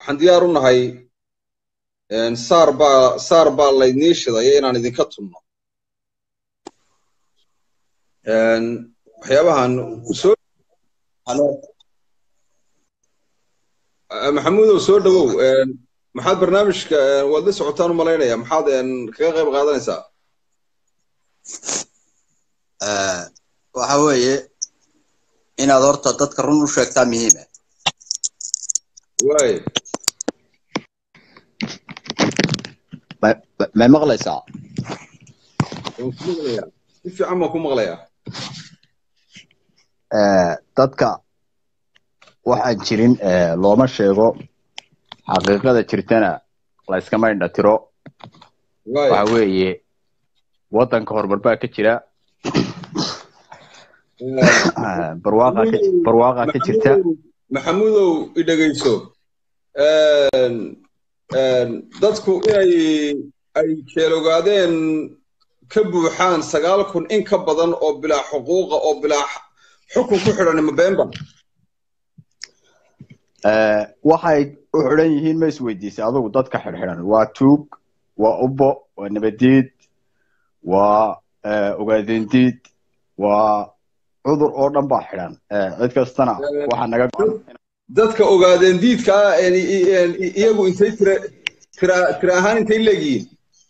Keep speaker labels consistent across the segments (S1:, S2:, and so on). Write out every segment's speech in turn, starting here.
S1: waxaan diyaar u nahay saar baa saar baa laydnii shidaya inaan idinka tunno waxyaabahan soo maxamuudow soo dhowow maxaad barnaamijka waad la socotaan u malaynaya maxaad kaga qayb qaadanaysaa
S2: waxa weeye inaad horta dadka run u sheegtaa muhiima
S1: waay
S2: may maqlaysaa
S1: waan ku maqlayaa si fiican baan ku maqlayaa
S2: dadka waxaan jirin looma sheego xaqiiqada jirtana layskama indhatiro waxa weeye waddanka horumar baa ka jira barwaaqa ka jirta
S1: maxamuudow idhegayso dadku inay ay jeelogaadeen ka buuxaan sagaal kun in ka badan oo bilaa xuquuqa oo bilaa xukun ku xidhan mabemba
S2: waxay u xidhan yihiin ma isweydiisay adugu dadka xidhxidhan waa tuug waa ubbo waa nabadiid waa ogaadendiid waa cudur oo dhan baa xidhan cid kastana waxaa naga
S1: dadka ogaadeen diidka ah iyagu intay tira tira tira ahaan intay leegihiin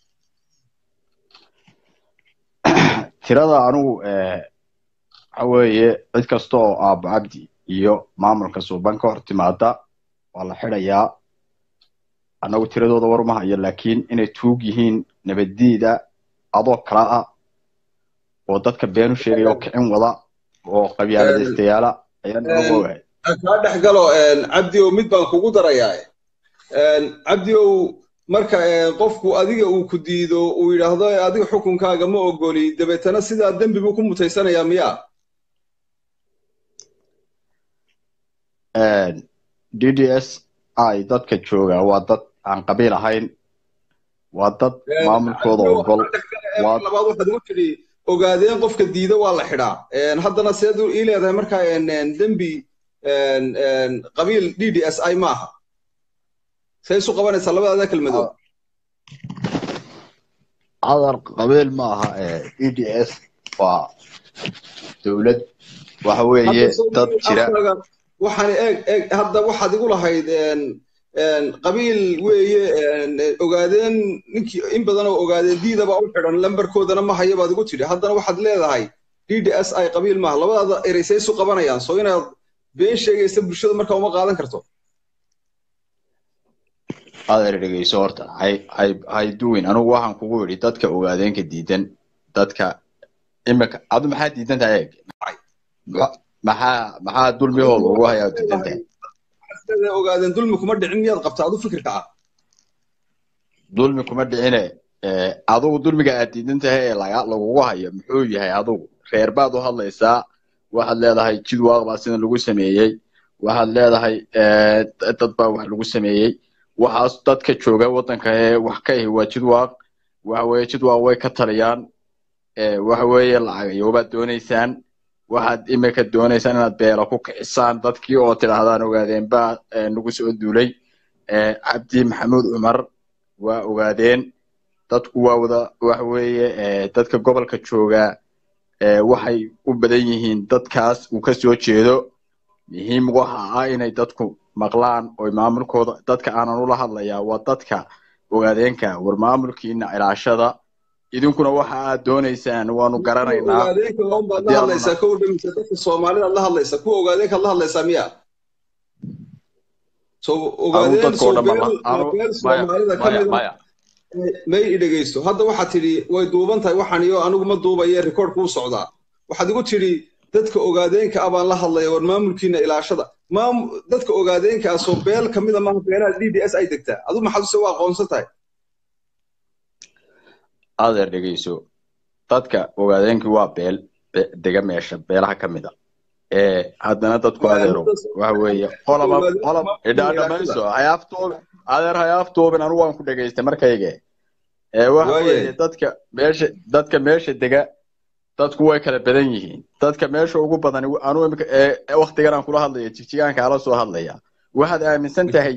S2: tirada anugu waxa weeye cid kasta oo aabo cabdi iyo maamulka suuban ka hor timaada waa la xidhayaa annagu tiradooda war uma hayo laakiin inay tuug yihiin nabaddiida adoo kala ah oo dadka been u sheegaya oo kicin wada oo qabyaaladaystayaala ayaan ugu ogahay
S1: kaa dhex galo cabdiow mid baan kugu darayaa cabdiow marka qofku adiga uu ku diido uu yidhaahdo adiga xukunkaaga ma ogoli dabeetana sidaa dembi buu ku mutaysanayaa miyaa
S2: d d s i dadka jooga waa dad aan qabiil ahayn waa dad maamulkooda ogol
S1: labaad waxaad ugu tidhi ogaadeen qofka diida waa la xidhaa haddana seed ii leedahay marka dembi qabiil d d s i maaha say isu qabanaysaa labadaada kelmadood
S2: cadar qabiil ma aha d d s waa dowlad waxa weeye dad jira
S1: waxaan eeg eeg hadda waxaad igu lahayd qabiil weeye ogaadeen ninkii in badan oo ogaadeen diidaba u xidhan lambarkoodana ma haya baad igu tidhi haddana waxaad leedahay d d s i qabiil maaha labadaada erey say isu qabanayaan soo inaad been sheegaysa bulshada marka uma qaadan karto
S2: adeer dhegeyso horta hay hay hay duwin anigu waxaan kugu yidhi dadka ogaadeenka diidan dadka imika adu maxaa diidan tahay eeg maxaa maxaa dulmihooda ugu hayaa diidan tahay
S1: ogaadeen dulmi kuma dhicin miyaad qabta adu fikirka ah
S2: dulmi kuma dhicine adugu dulmiga aad diidan tahay ee laga lagugu hayo muxuu yahay adugu reer baad u hadlaysaa waxaad leedahay jid waaq baa sidan lagu sameeyey waxaad leedahay dad baa wax lagu sameeyey waxaas dadka jooga waddanka ee wax ka ahi waa jid waaq waxa weeye jid waaq way ka taliyaan waxa weeye lacagayoobaad doonaysaan waxaad imika doonaysaan inaad beela ku kicisaan dadkii oo tidhaahdaan ogaadeen baa nagu soo duulay cabdi maxamuud cumar waa ogaadeen dadku waa wada waxa weeye dadka gobolka jooga waxay u badan yihiin dadkaas uu ka soo jeedo muhiim waxa ah inay dadku maqlaan oo maamulkooda dadka aanan ula hadlayaa waa dadka ogaadeenka war maamulkiina ilaashada idinkuna waxa aad doonaysaan waanu garanaynaa
S1: dadka soomaalidaad la hadlaysa kuwa ogaadeenkaad la hadlaysaa miya so ogaadeen soomaalida kamida may i dhegeysto hadda waxaad tidhi way duuban tahay waxaan iyo anigu ma duubaye record kuu socdaa waxaad igu tidhi dadka ogaadeenka ah baan la hadlaya war maamulkiina ilaashada dadka ogaadeenka ah soo beel kamida maaha beelaha d d s ay degtaa adu maxaad use waa aqoonsan tahay
S2: adeer dhegeyso dadka ogaadeenkii waa beel dega meesha beelaha ka mid a haddana dadku adeero waxa weeye qolaba qolab idhaadhamayso hayaaftuubin adeer hayaaftuubin anu waan ku dhegaystay markayge waxa weeye dadka meesha dadka meesha dega dadku way kala badan yihiin dadka meesha ugu badan anu imika waktigan aan kula hadlaya jigjigaan kaala soo hadlaya waxaad aaminsan tahay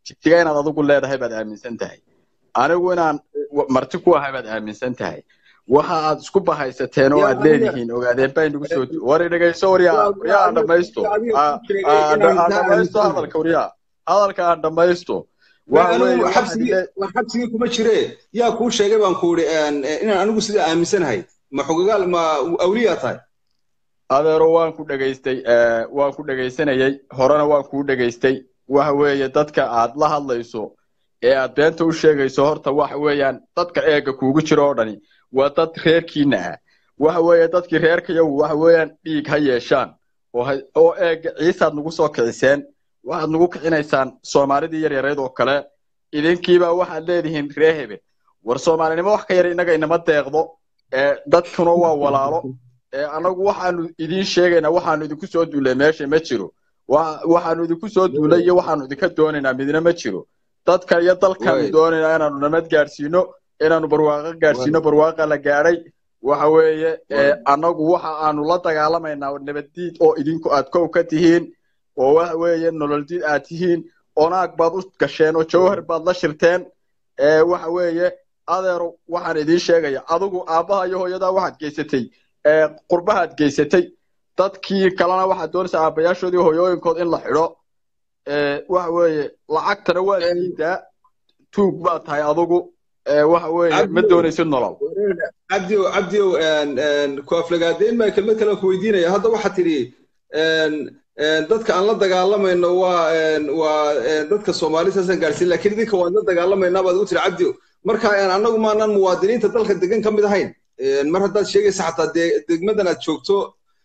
S2: jigjiga inaad adigu leedahay baad aaminsan tahay anigu inaan marti ku ahay baad aaminsan tahay waxa aad isku bahaysateen oo aad leedihiin ogaadeen baa inagu soo wari dhegayso waryaa waryaa aan dhamaysto aan dhamaysto hadalka waryaa hadalka aan dhamaysto
S1: xabsigii kuma jire yaa kuu sheegay baan ku idhi inaan anigu sidaa aaminsanahay ma xogagaal ma awliyaa tahay
S2: adeero waan ku dhegaystay waan ku dhegaysanayay horena waan kuu dhegaystay waxa weeye dadka aad la hadlayso ee aad beenta u sheegayso horta waxa weeyaan dadka eega kuugu jiro oo dhani waa dad reerkiina ah waxa weeye dadkii reerkayagu waxa weeyaan dhiig ha yeeshaan oo eega ciisaad nagu soo kiciseen waxaad nagu kicinaysaan soomaalidii yaryareed oo kale idinkiiba waxaad leedihiin ree hebel war soomaalinimo wax ka yar innaga inama deeqdo dadkuna waa walaalo annagu waxaanu idiin sheegaynaa waxaanu idinku soo duulay meesha ma jiro waxaanu idinku soo duulay iyo waxaanu idinka doonaynaa midna ma jiro dadka iyo dalkaanu doonaynaa inaanu nabad gaadhsiino inaanu barwaaqo gaadhsiino barwaaqa la gaadhay waxa weeye annagu waxa aanu la dagaalamaynaa nabaddiid oo idinku aad kow ka tihiin oo waxa weeye nololdiid aad tihiin onaag baad u gasheen oo jawhar baad la shirteen waxa weeye adeero waxaan idiin sheegaya adigu aabbaha iyo hooyadaa waxaad geysatay qurbahaad geysatay dadkii kalena waxaad doonaysaa aabbayaashoodii hooyooyinkood in la xidho waxa weeye lacagtana waad diidaa tuug baad tahay adigu waxa weeye ma doonaysid nolol
S1: cabdiow cabdiow ku aflagaadeyn baa kelmad kale ku weydiinaya hadda waxaad tidhi dadka aan la dagaalamayno waa waa dadka soomaali saasaan gaadhsiin lakiin idinka waan la dagaalamaynaa baad ugu tiri cabdiow marka annagu maanaan muwaadiniinta dalka degan ka mid ahayn mar haddaad sheegaysa xataa degmadan aad joogto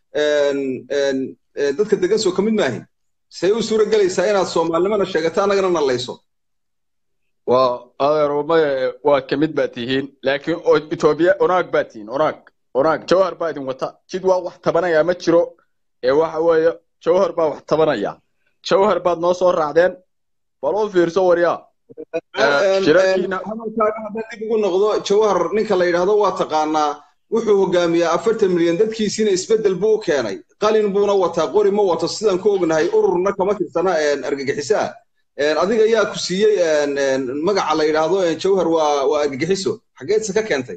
S1: dadka degan soo ka mid maahin say u suura gelaysaa inaad soomaalinimana sheegato annagana nalayso
S2: waa adeer maya waa ka mid baad tihiin laakiin etoobiya onaag baad tihiin onaag onaag jawhar baa idin wata jid waa wax tabanaya ma jiro ee waxa weeye jawhar baa wax tabanaya jawhar baad noo soo raacdeen bal u fiirso waryaa
S1: hadalkaaga haddaan dib ugu noqdo jawhar ninka la yidhaahdo waa taqaanaa wuxuu hogaamiyaa afartan milyan dadkiisiina isbeddel buu u keenay qalin buuna wataa qori ma wato sidaan ku ognahay ururna kama tirsana argagixiso ah adiga yaa ku siiyey magaca la yidhaahdo jawhar waa waa argagixiso xageedse ka keentay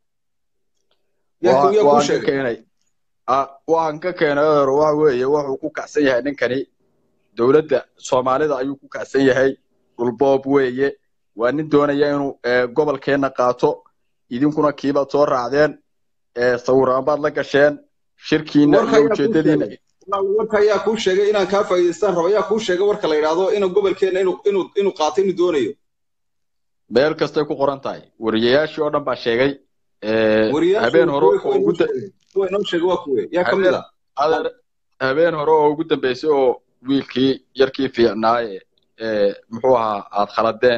S2: waan ka keenay adeer waxa weeye wuxuu ku kacsan yahay ninkani dowladda soomaalida ayuu ku kacsan yahay dhulboob weeye waa nin doonaya inuu gobolkeenna qaato idinkuna kiibaad soo raacdeen sawiraan baad la gasheen shirkiina iyo ujeedadiina
S1: warka ayaa kuu sheegay inaan kaa faa'iidaystaan rabo ayaa kuu sheegay warka la yidhaahdo inuu gobolkeenna inuu inuu inuu qaato inuu doonayo
S2: meel kastay ku qoran tahay wariyayaashii oo dhan baa sheegay habeen hore oo ugu
S1: inoo sheegay waa kuwe yaa ka mid
S2: ah habeen hore oo ugu dambeysay oo wiilkii yarkii fiicnaaye muxuu ahaa aad khaladeen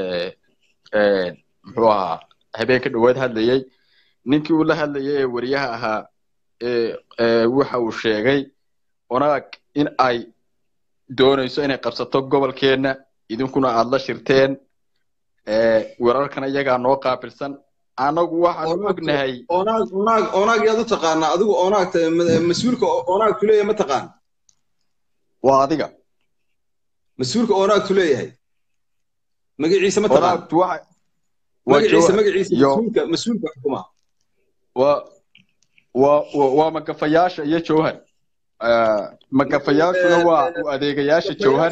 S2: muxuu ahaa habeenka dhowaad hadlayey ninkii uu la hadlayay ee wariyaha ahaa waxa uu sheegay onaag in ay doonayso inay qabsato gobolkeenna idinkuna aad la shirteen wararkana iyagaa noo qaabilsan annagu waxaan ognahay
S1: onaag onaag onaag yaad u taqaanaa adigu onaagta mas-uulka onaagtu leeyahay ma taqaan
S2: waa adiga
S1: mas-uulka onaagtu leeyahay magaciisa ma taqaan magaciisa magaciisa mas-uulka mas-uulka xukuma
S2: waa waa waa magafayaasha iyo jawhar magafayaashuna waa adeegayaasha jawhar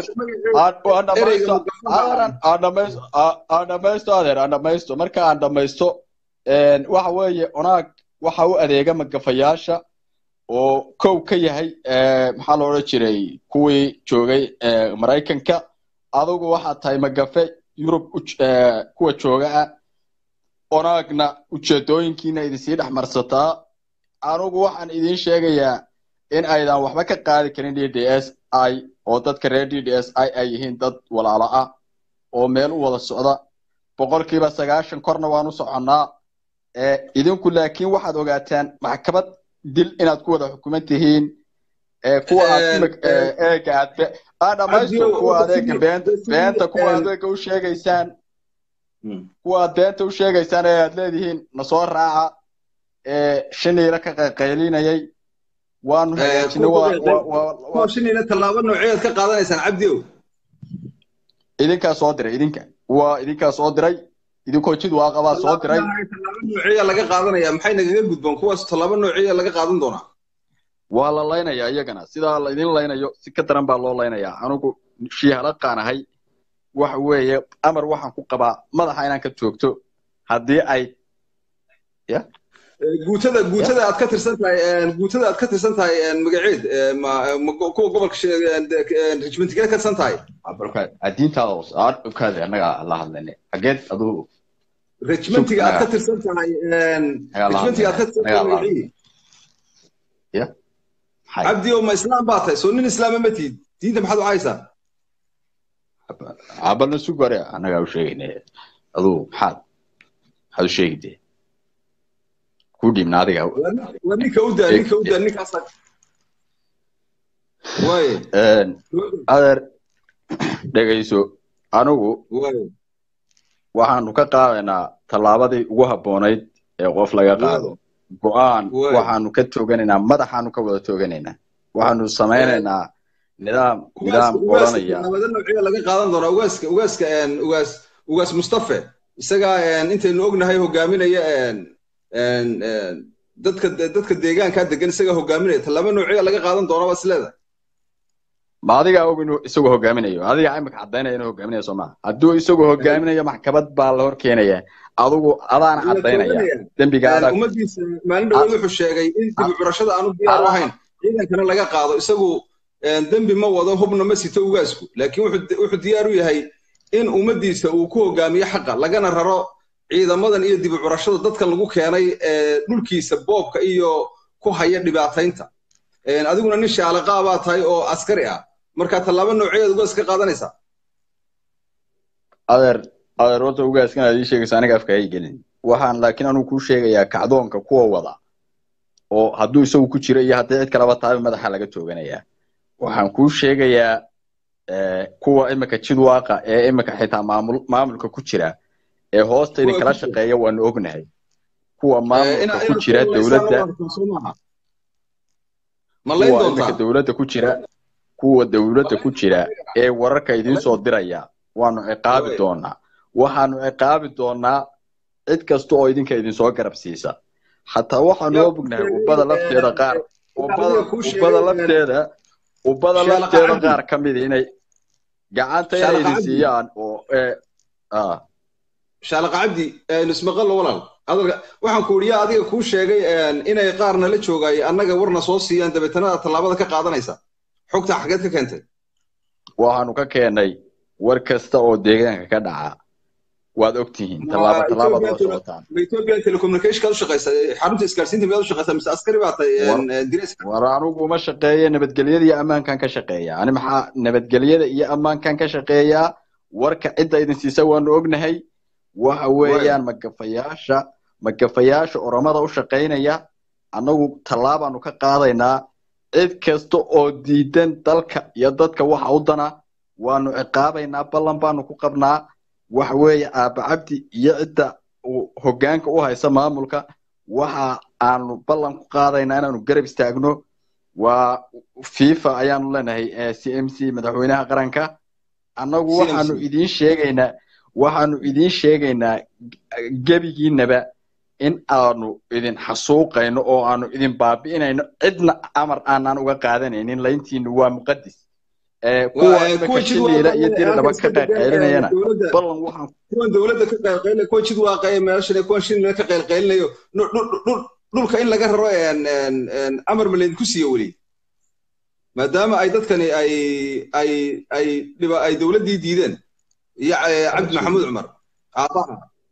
S2: aan dhamaysto adeer aan dhamaysto marka aan dhamaysto waxa weeye onaag waxa u adeega magafayaasha oo kow ka yahay maxaa la odhan jiray kuwii joogay maraykanka adigu waxaad tahay magafe yurub kuwa jooga ah onaagna ujeedooyinkiina idinsii dhex marsataa anugu waxaan idiin sheegayaa in aydan waxba ka qaadi karin d d s i oo dadka reer d d s i ay yihiin dad walaalo ah oo meel u wada socda boqolkiiba sagaashan korna waan u soconnaa idinku laakiin waxaad ogaataan maxkamad dil inaad ku wada xukuman tihiin kuwa aad eega aad aan dhamaysto kuwa adeega beenta beenta kuwa adeega u sheegaysaan kuwa aad beenta u sheegaysaan ee aad leedihiin nasoo raaca shiniila ka qaylinayay waanu hagaajinay
S1: shiniila tallaabo nooceed ka qaadanaysaan cabdiow
S2: idinkaa soo diray idinka waa idinkaa soo diray idinkoo jid waaqabaa soo diray
S1: tallaabo noociya laga qaadanaya maxay nagaga gudboon kuwaas tallaabo noociya laga qaadan doonaa
S2: waa la laynayaa iyagana sidaa la idin laynayo si ka daran baa loo laynayaa anigu shiihalaqaan ahay waxa weeye amar waxaan ku qabaa madaxa inaan ka joogto haddii ay ya
S1: guutada guutada aad ka tirsan tahay guutada aad ka tirsan tahay magaceed kuwa gobolka rijmentigeed ka tirsan tahay
S2: diintaada hoos kaade annaga la hadlayne xageed aduu
S1: rijmentiga aad ka tirsan tahay rijmentiga aad ka tirsan tahay magaciid
S2: ya
S1: cabdi oo ma islaam baa tahay soo nin islaama ma tihid diinta maxaad u haysaa
S2: cabalna sugare annagaa u sheegayne aduu maxaad maxaad u sheegide ku dhiibna adiga
S1: waa ninka u daa ninka u daa ninkaasa way
S2: adeer dhegayso anigu waxaanu ka qaadaynaa tallaabadii ugu habboonayd ee qof laga qaado go-aan waxaanu ka tooganaynaa madaxaanu ka wada tooganaynaa waxaanu samaynaynaa nidaam nidaam odhanaya
S1: tallaabada noociya laga qaadan doonaa ugaaska ugaaska ugaas ugaas mustafe isagaa intaynu ognahay hogaaminaya dadka dadka deegaankaa degan isagaa hogaaminaya tallaabo noociya laga qaadan doonaa baad isleedahay
S2: ma adigaa og inuu isagoo hogaaminayo adigaa imika caddaynaya inuu hogaaminayo soo maha hadduu isagoo hogaaminayo maxkamad baa la hor keenaya adigu adaana caddaynaya dembiga adag
S1: ummadiisa maalin dhawood wuxuu sheegay in dib curashada aanu diyaar u ahayn ciidankana laga qaado isagu dembi ma wado hubna ma sito ugaasku laakiin wuxuu diyaar u yahay in ummadiisa uu ku hogaamiyo xaqa lagana raro ciidamadan iyo dib curashada dadkan lagu keenay dhulkiisa boobka iyo ku haya dhibaataynta adiguna nin shaalaqaa baa tahay oo askari ah marka tallaabo nooceed ugaas ka qaadanaysaa
S2: adeer adeer horta ugaaskan aad ii sheegaysa aniga afka hay gelin waxaan laakiin anuu kuu sheegayaa kacdoonka kuwa wada oo hadduu isagu ku jiro iyo haddii cid kaleba tahay madaxa laga tooganayaa waxaan kuu sheegayaa kuwa imika jidwaaqa ee imika xitaa maamul maamulka ku jira ee hoosta idin kala shaqeeya waanu ognahay kuwa maamulka ku jira dowladda kuwa imika dowladda ku jira kuwa dowladda ku jira ee wararka idiin soo diraya waanu ciqaabi doonaa waxaanu ciqaabi doonaa cid kasta oo idinka idinsoo garab siisa xataa waxaanu ognahay ubbada lafteeda qaar ubbada lafteeda ubbada lafteeda qaar ka mid inay gacanta inay idin siiyaan oo
S1: shaalaqa cabdi nismaqallo walaal adalka waxaan ku uriyaa adiga kuu sheegay inay qaarna la joogay annaga warna soo siiyaan dabeetana tallaabada ka qaadanaysa xogta xageed ka keentay
S2: waxaanu ka keenay war kasta oo deegaanka ka dhaca waad og tihiin tallaabo tallaabad waa socotaan
S1: ma ethiopian telecommunication kaad u shaqaysa xarunta isgaarsiinta miyaad u shaqaysaa mise askari baa tahay direyska
S2: war anigu uma shaqeeya nabadgelyada iyo ammaankan ka shaqeeya ani maxaa nabadgelyada iyo ammaankan ka shaqeeyaa warka cidda idin siisa waanu ognahay waxa weeyaan magafayaasha magafayaasha oromada u shaqaynaya annagu tallaabaanu ka qaadaynaa cid kasta oo diidan dalka iyo dadka waxa u dana waanu ciqaabaynaa ballan baanu ku qabnaa waxa weeye aaba cabdi iyo cidda hoggaanka u haysa maamulka waxa aanu ballan ku qaadaynaa inaanu garab istaagno waa fifa ayaanu leenahay c m c madaxweynaha qaranka annagu waxaanu idiin sheegaynaa waxaanu idiin sheegaynaa gebigiinaba in aanu idin xasuuqayno oo aanu idin baabi'inayno cidna amar aanaan uga qaadanaynin layntiinu waa muqadis kuwa imika shiliila iyo diridhaba ka qaylqaylinayana ballan waxaan
S1: kuwan dowladda ka qaylqaylinayo kuwan jid waaqaya meeshan kuwan shiliila ka qaylqaylinayo dhulka in laga raro amar ma laydinku siiyo weli maadaama ay dadkani ay ay ay dhiba ay dowladdii diideen iyo cabdi maxamuud cumar aabaha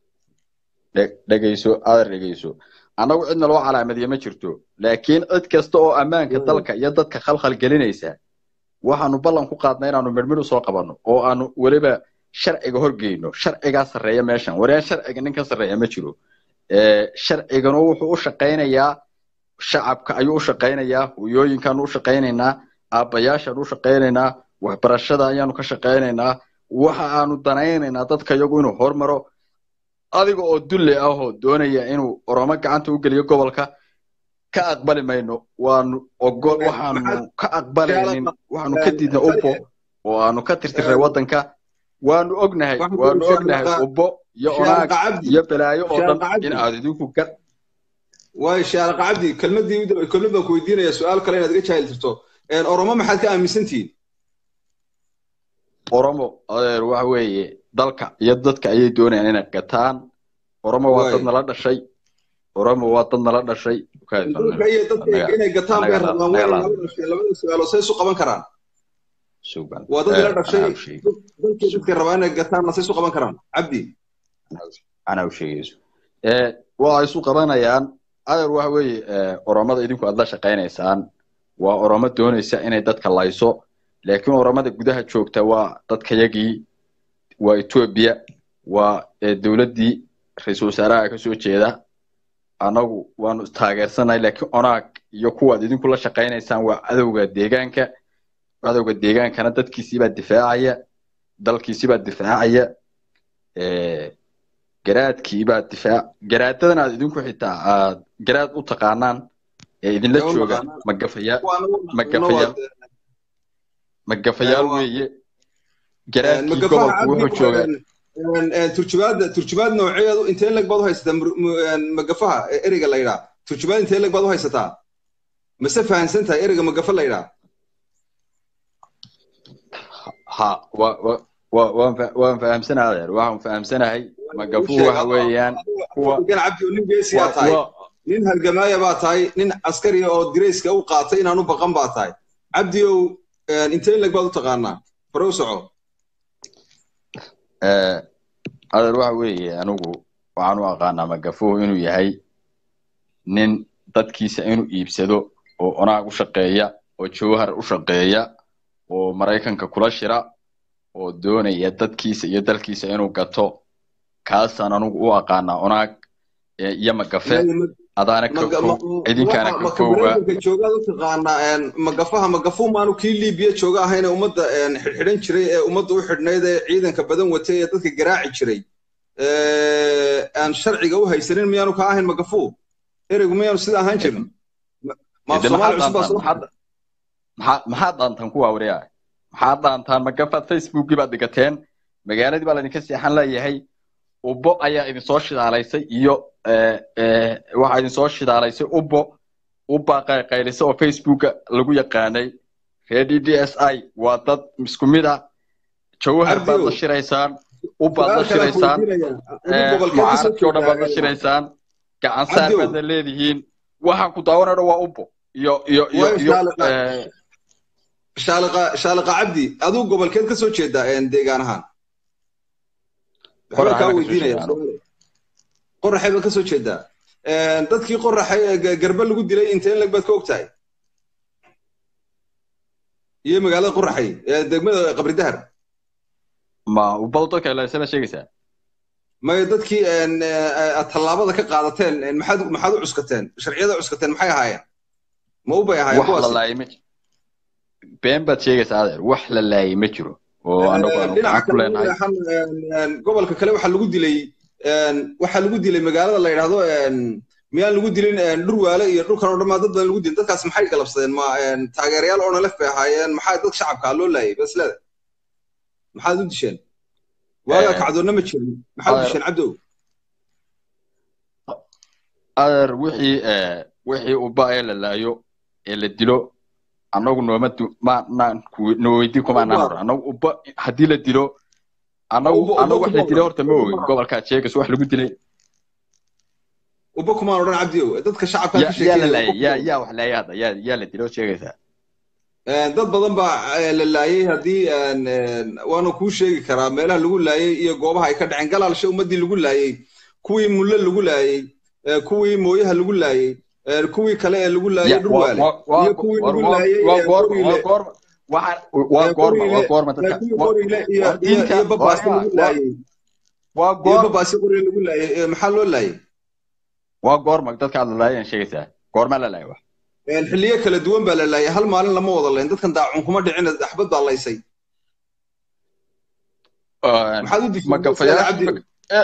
S2: dhegayso adeer dhegayso annagu cidna loo calaamadiye ma jirto laakiin cid kasta oo ammaanka dalka iyo dadka khalkhal gelinaysa waxaanu ballan ku qaadnay inaanu midhmidh usoo qabanno oo aanu weliba sharciga horgeyno sharcigaa sarreeya meeshan waryaa sharciga nin ka sarreeya ma jiro sharciganu wuxuu u shaqaynayaa shacabka ayuu u shaqaynayaa hoyooyinkaanu u shaqaynaynaa aabbayaashaanu u shaqaynaynaa waxbarashada ayaanu ka shaqaynaynaa waxa aanu danaynaynaa dadka iyagu inuu hormaro adiga oo dulle ah oo doonaya inuu oromo gacanta u geliyo gobolka ka aqbali mayno waanu ogol waxaanu ka aqbalaynin waxaanu ka diidna upo oo aanu ka tirtirnay waddanka waanu ognahay waanu ognahay ubbo iyo onaag iyo balaayo oo dhan in aad idinku ka
S1: waay shaariq cabdi kelmadii kelmad baan ku weydiinaya su-aal kale inaad iga jaahil tirto oromo maxaad ka aaminsantihiin
S2: oromo adeer waxa weeye dalka iyo dadka ayay doonayaan inay gataan oromo waa dad nala dhashay oromo waa dad nala dhashay
S1: dalka iyo dadka inay gataan bay rabaan way nala dhashay labada su-aalo say isu qaban karaan waa dad nala dhashay dalkii dadka rabaa inay gataanna say isu qaban karaan cabdi
S2: anaa u sheegayso waa isu qabanayaan adeer waxa weeye oromada idinku aad la shaqaynaysaan waa oromo doonaysa inay dadka layso laakiin oromada gudaha joogta waa dadkayagii waa etoobiya waa dowladdii ra-iisul wasaaraha ka soo jeeda annagu waanu taageersanahay laakiin onaag iyo kuwaad idinku la shaqaynaysaan waa cadowga deegaanka cadowga deegaankana dadkiisiibaa difaacaya dalkiisiibaa difaacaya garaadkiibaa difaac garaadadan aad idinku xitaa aad garaad u taqaanaan ee idinla jooga magafayaal magafayaal magafayaal weeye garaadkii gobolku wuxuu joogaa
S1: turjumaadda turjumaad nooceedu intee leg baad u haysataa magafaha ereyga la yidhaa turjumaad intee leg baad u haysataa mase fahansan tahay ereyga magafa la yidhaa
S2: ha wa wa waan fahamsanahay adeer waxaan fahamsanahay magafuhu waxa weeyaan
S1: kuwa cabdi nin geesiyaa tahay nin halgamaaya baa tahay nin askariya oo dirayska u qaatay inaan u baqan baa tahay cabdi ow intee leg baad u taqaanaa fare u soco
S2: adeer waxa weeye anigu waxaan u aqaanaa magafuhu inuu yahay nin dadkiisa inuu iibsado oo onaag u shaqeeya oo jawhar u shaqeeya oo maraykanka kula shira oo doonaya dadkiisa iyo dalkiisa inuu gato kaasaan anigu u aqaanaa onaag iyo magafe adaana ka fog idinkaana ka foga
S1: joogaad u taqaanaa magafaha magafu maanu kii libiya jooga ahayne ummadda xidhxidhan jiray ee ummadda u xidhnayd ee ciidanka badan watay ee dadka garaaci jiray aan sharciga u haysanin miyaanu ka ahayn magafu ereygu miyaanu sida ahaan jirin
S2: maxaad dhaantaan kuwa wariyaa maxaad dhaantaan magafaad facebookii baad dhigateen magaaladii baa laydinka seexan leeyahay ubbo ayaa idinsoo shidaalaysay iyo waxaa idinsoo shidaalaysay ubbo ubbaa qayqaylisa oo facebooka lagu yaqaanay reer d d s i waa dad isku mid ah jawhar baad la shiraysaan ubbaad la shiraysaan mucaaradkii o dhan baad la shiraysaan gacan saar baadna leedihiin waxaan ku daawanayno waa ubbo iyo iyo iyo iyo
S1: shaaliqa shaaliqa cabdi aduu gobolkeed ka soo jeedaa deegaan ahaan waxbaa kaa weydiinaya qoraxay baad ka soo jeedaa dadkii qoraxay garba lagu dilay inteen leg baad ka og tahay iyo magaalada qoraxay degmada qabridahar
S2: ma ubadu dadka ilaysana sheegaysaa
S1: may dadkii tallaabada ka qaadateen maxaad maxaad u cuskateen sharciyada cuskateen maxay ahaayeen ma u bay ahaayeen
S2: kuwaas been baad sheegaysaa adeer wax la laayay ma jiro oo anagu aanu gacan ku leenahay
S1: gobolka kale waxaa lagu dilay waxaa lagu dilay magaalada la yidhaahdo miyaan lagu dilin dhurwaale iyo dhulkan oo dhammaa dad badan lagu dilin dadkaas maxay galabsadeen ma taageerayaal oo nalef bay ahaayeen maxaa dad shacabkaa loo laayay basleda maxaad u disheen waagaa kacdoonna ma jirin maxaad u disheen cabdow
S2: adeer wixii wixii uba ee la laayo ee la dilo annagu nooma noweydi kumaanaan hor annagu uba haddii la dilo annagu annagu wax la dilay horta ma ogin gobolkaad sheegayso wax lagu dilay
S1: uba kumaan odhan cabdiow dadka shacabka ka
S2: yaa la laayay yaa yaa wax laayay hadda yaa yaa la dilay oo sheegaysaa
S1: dad badan baa la laayay haddii waanu kuu sheegi karaa meelaha lagu laayay iyo goobaha ay ka dhaceen galaalsha ummaddii lagu laayay kuwii mulle lagu laayay kuwii mooyaha lagu laayay kuwii kale ee lagu laayay dhurwaale iyo kuwii lagu laayay
S2: waa goorma waa goorma dadka
S1: iyo babaasi lagu laayay
S2: waa
S1: iyo
S2: goorma
S1: babaasi qoriga lagu laayay maxaa loo laayay
S2: waa goorma dadka aad la laayeen sheegaysaa goorma la laayay wax
S1: xilliyo kala duwan baa la laayay hal maalin lama wada layn dadkan daacun kuma dhicin axbad baa laysay maxaad u
S2: magafayaasha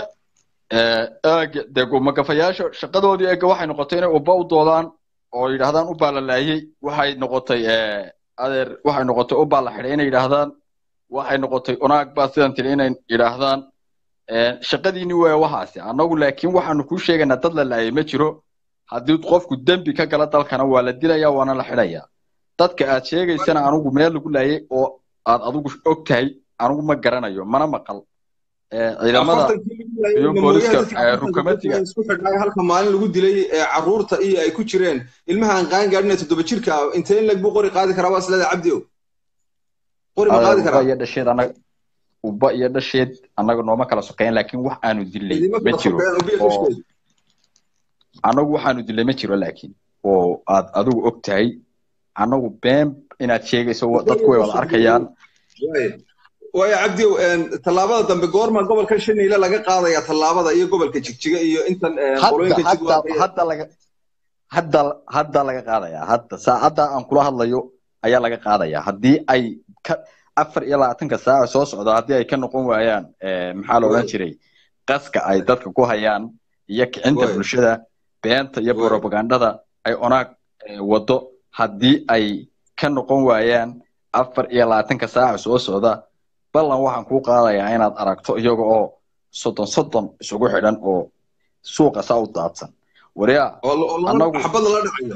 S2: dego magafayaasha shaqadoodii eega waxay noqotay inay uba u doodaan oo yidhaahdaan ubaa la laayay waxay noqotay adeer waxay noqotay ubaa la xidhay inay yidhaahdaan waxay noqotay onaag baa sidan tiri inay yidhaahdaan shaqadiini waa waxaasi annagu laakiin waxaanu kuu sheegaynaa dad la laayay ma jiro haddii qofku dembi ka gala dalkana waa la dilaya waana la xidhaya dadka aad sheegaysana anugu meel lagu laayay oo aad adigu og tahay anugu ma garanayo mana maqal ciidamada iyo booliska rukamatiga
S1: isku xidhnay halka maalin lagu dilay caruurta iyo ay ku jireen ilmaha aan qaan gaadhin toddoba jirka ah intee in lag buu qori qaadi karaa waa isleeda cabdi o qori ma qaadi karaa
S2: iyo dhasheed anaga uba iyo dhasheed annaga nooma kala sokeyn laakiin wax aanu dilay ma jiro oo annagu waxaanu dilay ma jiro laakiin oo aad adigu og tahay annagu been inaad sheegayso dadku way wada arkayaan
S1: waayo cabdiow tallaabada dambe goorma gobolka shaniile laga qaadaya tallaabada iyo gobolka jigjiga iyo intan
S2: hadda laga hadda hadda laga qaadaya hadda saacadda aan kula hadlayo ayaa laga qaadaya haddii ay ka afar iyo labaatanka saaca soo socda haddii ay ka noqon waayaan maxaa la odhan jiray qaska ay dadka ku hayaan iyo kicinta bulshada beenta iyo propagandada ay onaag wado haddii ay ka noqon waayaan afar iyo labaatanka saaca soo socda ballan waxaan kuu qaadayaa inaad aragto iyaga oo soddon soddon isugu xidhan oo suuqa saa u daadsan waryaa
S1: anagu xabad lala dhacayo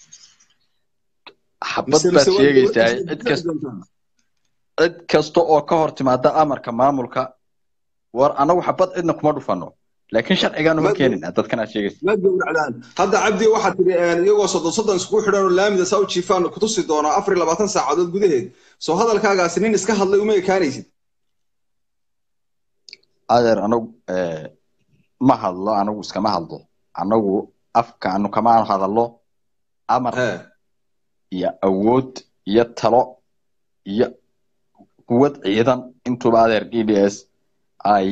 S2: xabad baad sheegaysaa cid kasta cid kasta oo ka hor timaada amarka maamulka war anagu xabad cidna kuma dhufano laakiin sharcigaanu ma keenina dadkan aad sheegaysa
S1: ma gowracdaan hadda cabdi waxaad tiri iyagoo soddon soddon iskugu xidhan oo laamida saa u jiifaan kutusi doonaa afar iyo labaatan saacadood gudaheed soo hadalkaagaasi nin iska hadlay uma ekaanaysid
S2: adeer anagu ma hadlo anagu iskama hadlo anagu afkaanu kama hadallo amar iyo awood iyo talo iyo quwad ciidan intuba adeer d d s ay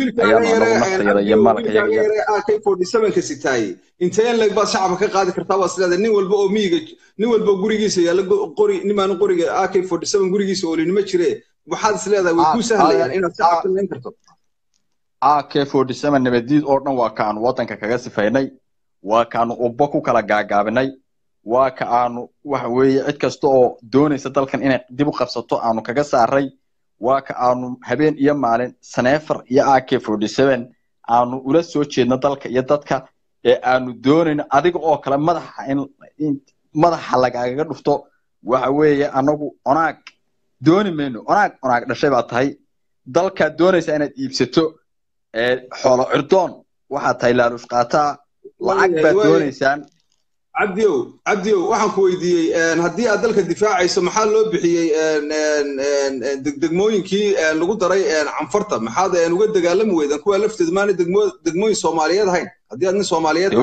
S1: wiilka sitaay inteen leg baad shacabka ka qaadi kartaa waa sileeda nin walba oo miyiga nin walba gurigiisa yaalla qori nimaanu qoriga ak forty seven gurigiisa oolinimo jire waxaad isleedahay way kuu sahlayaan inaad shacabka layn karto
S2: ak forty seven nabadiid oo dhan waa kaanu waddanka kaga sifaynay waa kaanu ubbo ku kala gaagaabinay waa ka aanu waxa weeye cid kasta oo doonaysa dalkan inay dib u qabsato aanu kaga saaray waa ka aanu habeen iyo maalin saneefar iyo ak forty seven aanu ula soo jeedno dalka iyo dadka ee aanu doonayno adiga oo kale madaxa in madaxa lagagaga dhufto waxa weeye anagu onaag dooni mayno onaag onaag dhashay baa tahay dalkaad doonaysa inaad iibsato xoolo cirdoon waxaad tahay laaluush qaataa lacag baad doonaysaan
S1: cabdiow cabdiow waxaan ku weydiiyey haddii aad dalka difaacayso maxaa loo bixiyey degmooyinkii lagu daray canfarta maxaad uga dagaalami weydan kuwa lafteed maana degmooyin soomaaliyeed ahayn haddii aad nin soomaaliyeed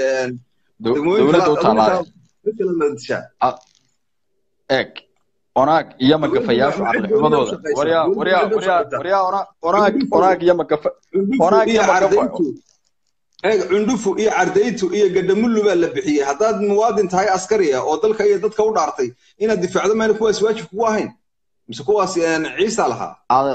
S2: eeg onaag iyo magafayaashu caqlixumadooda waryaa waryaa waryaa waryaa onaag onaag iyo magafa onaag iyo magafa
S1: eeg cundhufu iyo cardaytu iyo gadhamullu baa la bixiyey haddaad muwaadin tahay askariya oo dalka iyo dadka u dhaartay inaad difaacdo mayna kuwaas waajib kugu ahayn mise kuwaas ciisa lahaa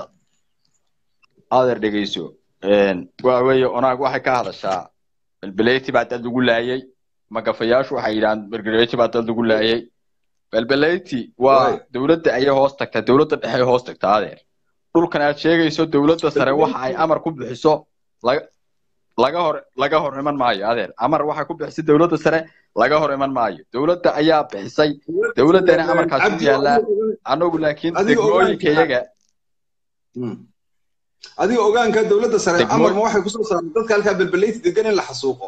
S2: adeer dhegeyso waa weeye onaag waxay ka hadashaa belbeleyti baa dad lagu laayay magafayaashu waxay yidhahaan belbeleyti baa dad lagu laayay belbeleyti waa dowladda ayay hoos tagtaa dowladda dhexe hoos tagtaa adeer dhulkan aad sheegayso dowladda sare waxa ay amar ku bixiso laga hor laga hor iman maayo adeer amar waxay ku bixisay dowladda sare laga hor iman maayo dowladda ayaa bixisay dowladdana amarkaas u yaallaa anagu laakiin degmooyinka iyaga
S1: adiga ogaanka dowladda sare amarma waxay kusoo saartay dadka halkaa belbeleyti degan in la xasuuqo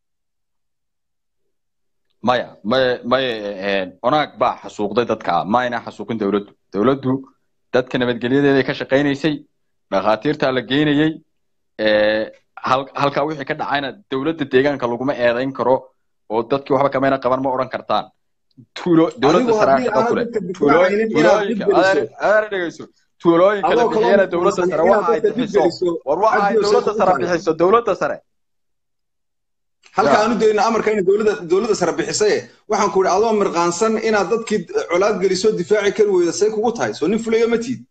S2: maya maya maya onaag baa xasuuqday dadka ma ayna xasuuqin dowladdu dowladdu dadka nabadgelyadeeday ka shaqaynaysay dhakhaatiirtaa la geynayey halkaa wixii ka dhacayna dowladda deegaanka laguma eedayn karo oo dadkii waxba kamayna qaban ma odhan kartaan tuulo dowladda saraa shaqo kule tuulooyinka adeer dhegeyso tuulooyinka la bixiyana dowladda sare waxa ay bixiso war waxa ay dowladda sare bixiso dowladda sare
S1: halka aanu dayna amarka inay dowladda dowladda sare bixisaye waxaan ku idhi adoo mirqaansan inaad dadkii colaad geliso difaaci kari weyda say kugu tahay soo nin fulayo ma tiid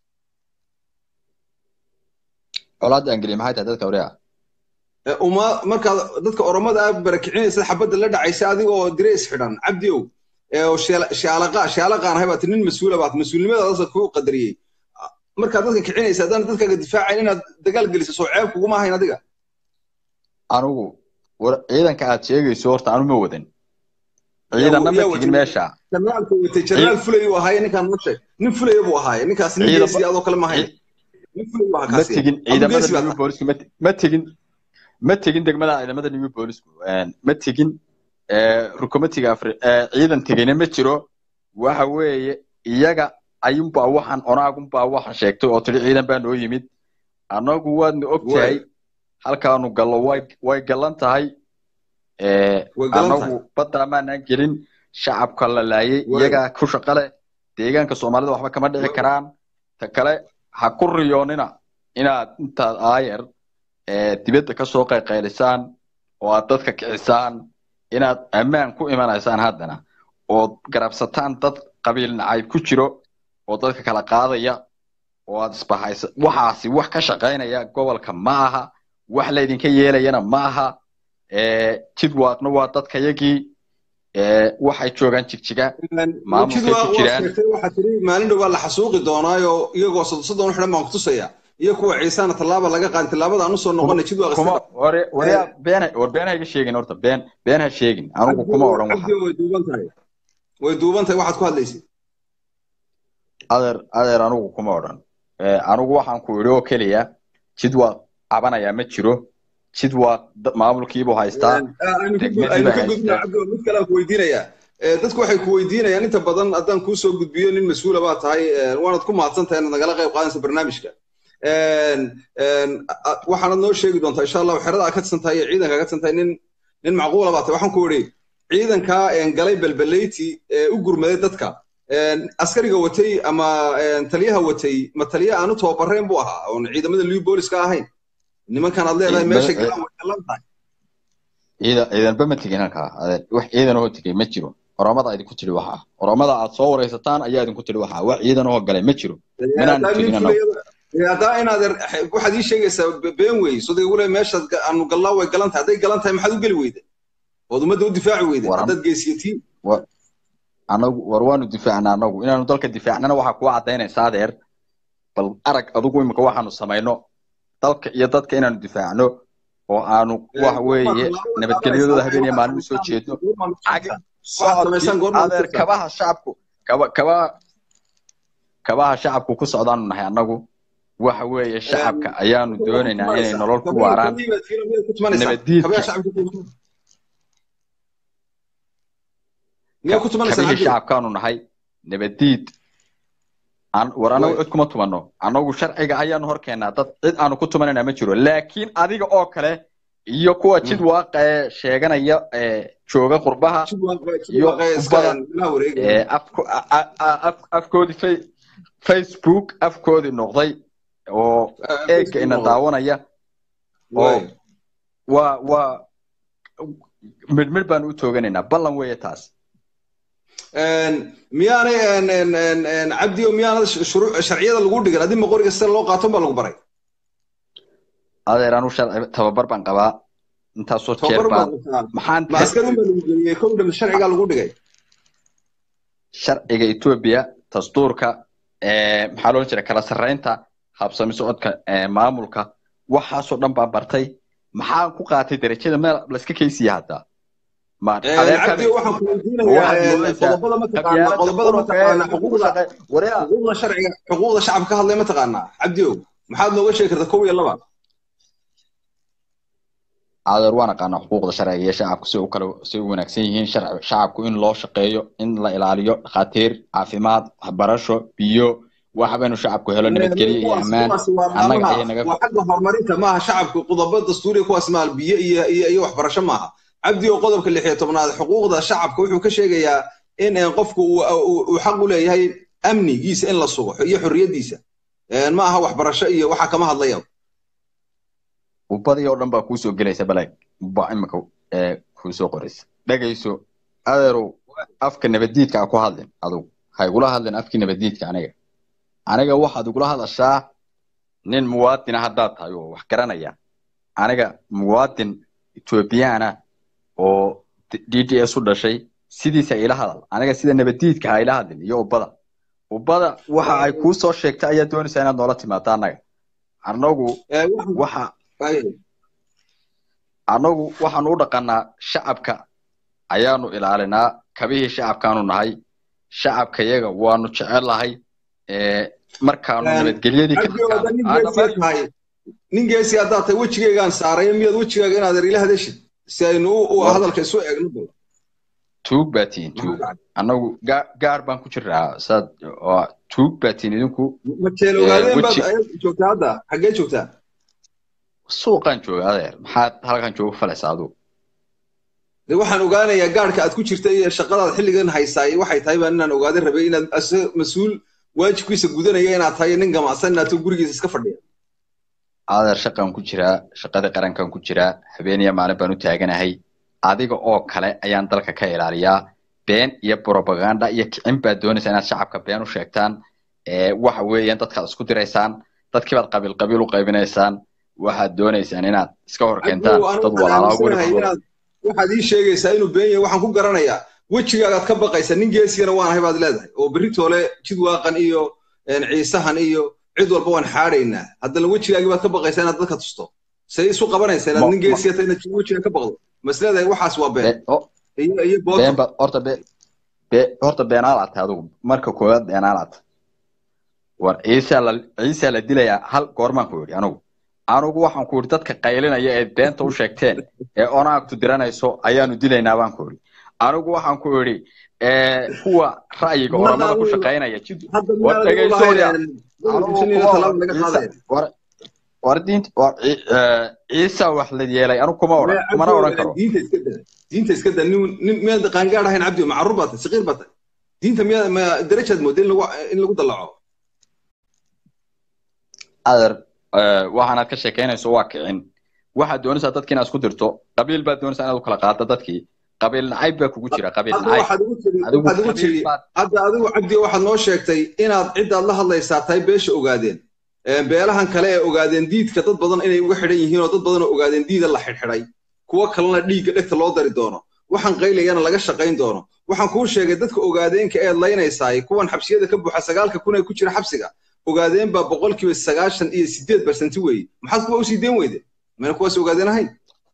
S2: colaad aan geliy maxay tahay dadka wariya
S1: uma markaad dadka oromada ah barakicinaysa xabadda la dhacaysa adiga oo direys xidhan cabdiow oo shaalaqa shaalaqaan ahay baad nin mas-uula baad mas-uulnimadaasa kuu qadariyey markaad dadka kicinaysa haddana dadkaaga difaacayn inaad dagaal geliso soo ceeb kuguma ahayn adiga
S2: anigu ciidanka aad sheegayso horta anu ma wadan ciidanna ma tegin meesha
S1: janaalka watay janaal fulay uu ahaaye ninkaan noo sheeg nin fulaya buu ahaaye ninkaas nin geesi adoo kale ma ahayn nin fulay buu ahaa
S2: ma tegin ciidamada new boolisku ma tegin ma tegin degmada ciidamada new boolisku ma tegin rukomatiga afri ciidan tegina ma jiro waxa weeye iyaga ayunbaa waxaan onaagunbaa waxaan sheegtay oo tiri ciidan baa noo yimid annagu waadna og tahay halkaanu gallo way way galan tahay annagu badda maanaan gelin shacabka la laayay iyagaa ku shaqo leh deegaanka soomaalida waxba kama dhici karaan ta kale ha ku riyoonina inaad intaad aayer dibadda ka soo qayqaylisaan oo aad dadka kicisaan inaad ammaan ku imanaysaan haddana ood garabsataan dad qabiil nacayb ku jiro oo dadka kala qaadaya oo aad isbahaysa waxaasi wax ka shaqaynaya gobolka ma aha wax laydinka yeelayana ma aha jidwaaqna waa dadkayagii waxay joogaan jigjiga maamulkay ku jiraan
S1: waxaa tiri maalin dhow baa la xasuuqi doonaayo iyagoo soddon u xidhan baan ku tusaya iyo kuwa ciisana tallaaba laga qaadin tallaabada aan usoo noqonay jidwaaq
S2: ware ware been war been ha iga sheegin horta been been ha sheegin anigu kuma odhan waxa
S1: way duuban tahay way duuban tahay waxaad ku hadlaysay
S2: adeer adeer anigu kuma odhan anigu waxaan ku idhi oo keliya jidwaaq cabanayaa ma jiro jidwaaq maamulkiibuu haystaa
S1: mid kale ku weydiinayaa dadku waxay ku weydiinayaan inta badan haddaan kuu soo gudbiyo nin mas-uula baa tahay waanad ku mahadsan tahay inaad nagala qayb qaadanaysa barnaamijka waxaanad noo sheegi doontaa insha allahu xerada aad ka tirsan tahay iyo ciidanka ka tirsan tahay nin nin macquula baa tahay waxaan ku idhi ciidankaa galay belbeleyti u gurmaday dadka askariga watay ama taliyaha watay ma taliya aanu tababareen buu ahaa oon ciidamada liu booliska ahayn nimankan aad leedahay meesha galaan way galan tahay
S2: ciidan ciidanba ma tegin halkaa wax ciidan oo tegay ma jiro oromada idinku tiri waxaa oromada aad soo waraysataan ayaa idinku tiri waxaa wax ciidan oo galay ma jiro minaan tegin
S1: haddaa inaad waxaad ii sheegaysaa been wey sodai wule meeshaad aanu gallaa way galan tahay hadday galan tahay maxaad u geli weyda ood ummadda u difaaci weyda haddaad geesiyatiin
S2: anagu war waanu difaacnaa anagu inaanu dalka difaacnana waxaa kuwa caddaynaysa adeer bal arag adugu imika waxaanu samayno dalka iyo dadka inaanu difaacno oo aanu waxa weeye nabadgelyadooda habeen iyo maalin usoo jeedno adeer kabaha shacabku kaba kabaha kabaha shacabku ku socdaanu nahay annagu waxa weeye shacabka ayaanu doonaynaa inay nolol ku waaraan nabaddiidka kabihii shacabkaanu nahay nabaddiid war anagu cid kuma tumanno anagu sharciga ayaanu hor keennaa dad cid aanu ku tumanayna ma jiro laakiin adiga oo kale iyo kuwa jid waaqa ee sheeganaya jooga qurbaha iyo qubada afkoodii facebook afkoodii noqday oo eegga ina daawanaya oo waa waa midhmidh baanu u tooganaynaa ballan weeye taas
S1: miyaanay cabdi o miyaanad sharciyada lagu dhigan adima qoriga sida loo qaaton baa lagu baray
S2: adeer anu sharci tababar baan qabaa intaasoo jeer baan maxaan
S1: maaskarin baa lagu geliyey kowdhan sharcigaa lagu dhigay
S2: sharciga etoobiya dastuurka maxaa loo jira kala sarreynta habsami socodka maamulka waxaasoo dhan baan bartay maxaan ku qaatay derajada meel layska kaysiya haddaa
S1: xuquuqda shacabka ka hadlay ma taqaanaa cabdiow maxaad nooga sheegi kartaa kow iyo laba
S2: adeer waan aqaanaa xuquuqda sharciga iyo shacabku si u kale si u wanaagsan yihiin shacabku in loo shaqeeyo in la ilaaliyo dhakhaatiir caafimaad waxbarasho biyo waxba inuu shacabku helo nabadgelyo iyo ammaan annaga ayay naga
S1: waa xagga horumarinta maaha shacabku qodobo dastuuriya kuwaas maal biyo iyo iyo iyo waxbarasho maaha cabdi oo qodobka lix iyo tobnaad xuquuqda shacabka wuxuu ka sheegayaa in qofku uu xaq u leeyahay amnigiisa in la sugo iyo xorriyaddiisa ma aha waxbarasho iyo waxa kama hadlaya
S2: ubadii oo dhan baa kuusoo gelaysa balag ba imika kuusoo qoraysa dhegayso adeerow afka nabaddiidka a ku hadlin adugu ha igula hadlin afkii nabaddiidka aniga aniga waxaad igula hadashaa nin muwaadina haddaad tahay oo wax garanaya aniga muwaadin ethoobiyaana oo d d s u dhashay sidiisa ila hadal aniga sida nabaddiidka ha ila hadlin iyo ubada ubbada waxa ay kuu soo sheegtay ayaa doonaysaa inaad noola timaado annaga annagu waxa annagu waxaanu u dhaqanaa shacabka ayaanu ilaalinaa kabihii shacabkaanu nahay shacabka yaga waanu jecelahay markaanu nabadgelyadii
S1: nin geesi haddaad tahay wejigaygaan saaraya miyaad wejigaaga inaad er ila hadashid si aynu hadalka isu eegno
S2: tuug baa tihin tuug annagu gaar baan ku jiraa saad tuug baa tihin idinku
S1: majeel ogaadeen baad joogtaa hadda xaggee joogtaa
S2: suuqaan jooga adeer maxaad halkan jooga falaysaa adugu
S1: de waxaan ogaanayaa gaarhka aad ku jirta iyo shaqadaad xilligan haysaay waxay tahay baan inaan ogaadan rabay inaad mas-uul waajibkiisa gudanaya inaad tahay nin gamacsan inaad gurigiisa iska fadhiya
S2: adeer shaqaan ku jiraa shaqadii qarankan ku jiraa habeeniya maalin baan u taaganahay adiga oo kale ayaan dalka ka ilaaliyaa been iyo propaganda iyo kicin baad doonaysaa inaad shacabka been u sheegtaan waxa weeyaan dadkaad isku diraysaan dadkii baad qabiil qabiil u qaybinaysaan waxaad doonaysaan inaad iska hor keentaan dad walaalaa
S1: waxaad ii sheegaysaa inuu been yahay waxaan ku garanayaa wejigaagaad ka baqaysa nin geesigana waan ahay baad leedahay oo beritoole jidwaaqan iyo ciisahan iyo cid walba waan xaadhaynaa haddana wejigaagii baad ka baqaysaa inaad dadka tusto say isu qabanaysaa inaad nin geesiga tahay inaad wejiga ka baqdo mas leedahay waxaas waa been iyo
S2: beenba horta be be horta beenaalaad tahay adigu marka koowaad beenaalaad war ciisaa la ciisaa la dilayaa hal goormaan ku yidhi anigu anigu waxaan ku yidhi dadka qaylinaya ee beenta u sheegteen ee onaagtu diranayso ayaanu dilaynaa baan ku yidhi anigu waxaan ku yidhi kuwa ra'yiga oramada ku shaqaynaya war dhegaysoya war diint war ciisa wax la yeelay anigu kuma oran kumana oran karo
S1: diinta iska da nin miyaad qaangaad ahayn cabdi macruur baa tahay saqiir baa tahay diinta miyaa ma darajaad mooda in lagu dallaco
S2: adeer waxaanaad ka sheekaynayso waa kicin waxaad doonaysaa dadki inaad isku dirto qabiil baad doonaysaa inaad u kala qaaddo dadkii qabiil nacayb baa kugu jira qabiil nacayb
S1: hadda adigu cabdi waxaad noo sheegtay inaad ciddaad la hadlaysaa tahay beesha ogaadeen beelahan kale ee ogaadeen diidka dad badan inay uga xidhan yihiin oo dad badan oo ogaadeen diida la xidhxidhay kuwo kalena dhiigga dhegta loo dari doono waxaan qaylayana laga shaqayn doono waxaan kuu sheegay dadka ogaadeenka eed laynaysaay kuwan xabsiyada ka buuxa sagaalka kun ee ku jira xabsiga ogaadeen baa boqolkiiba sagaashan iyo sideed barsanti weeye maxaad kuwa usii deen weyde mayna kuwaas ogaadeen ahayn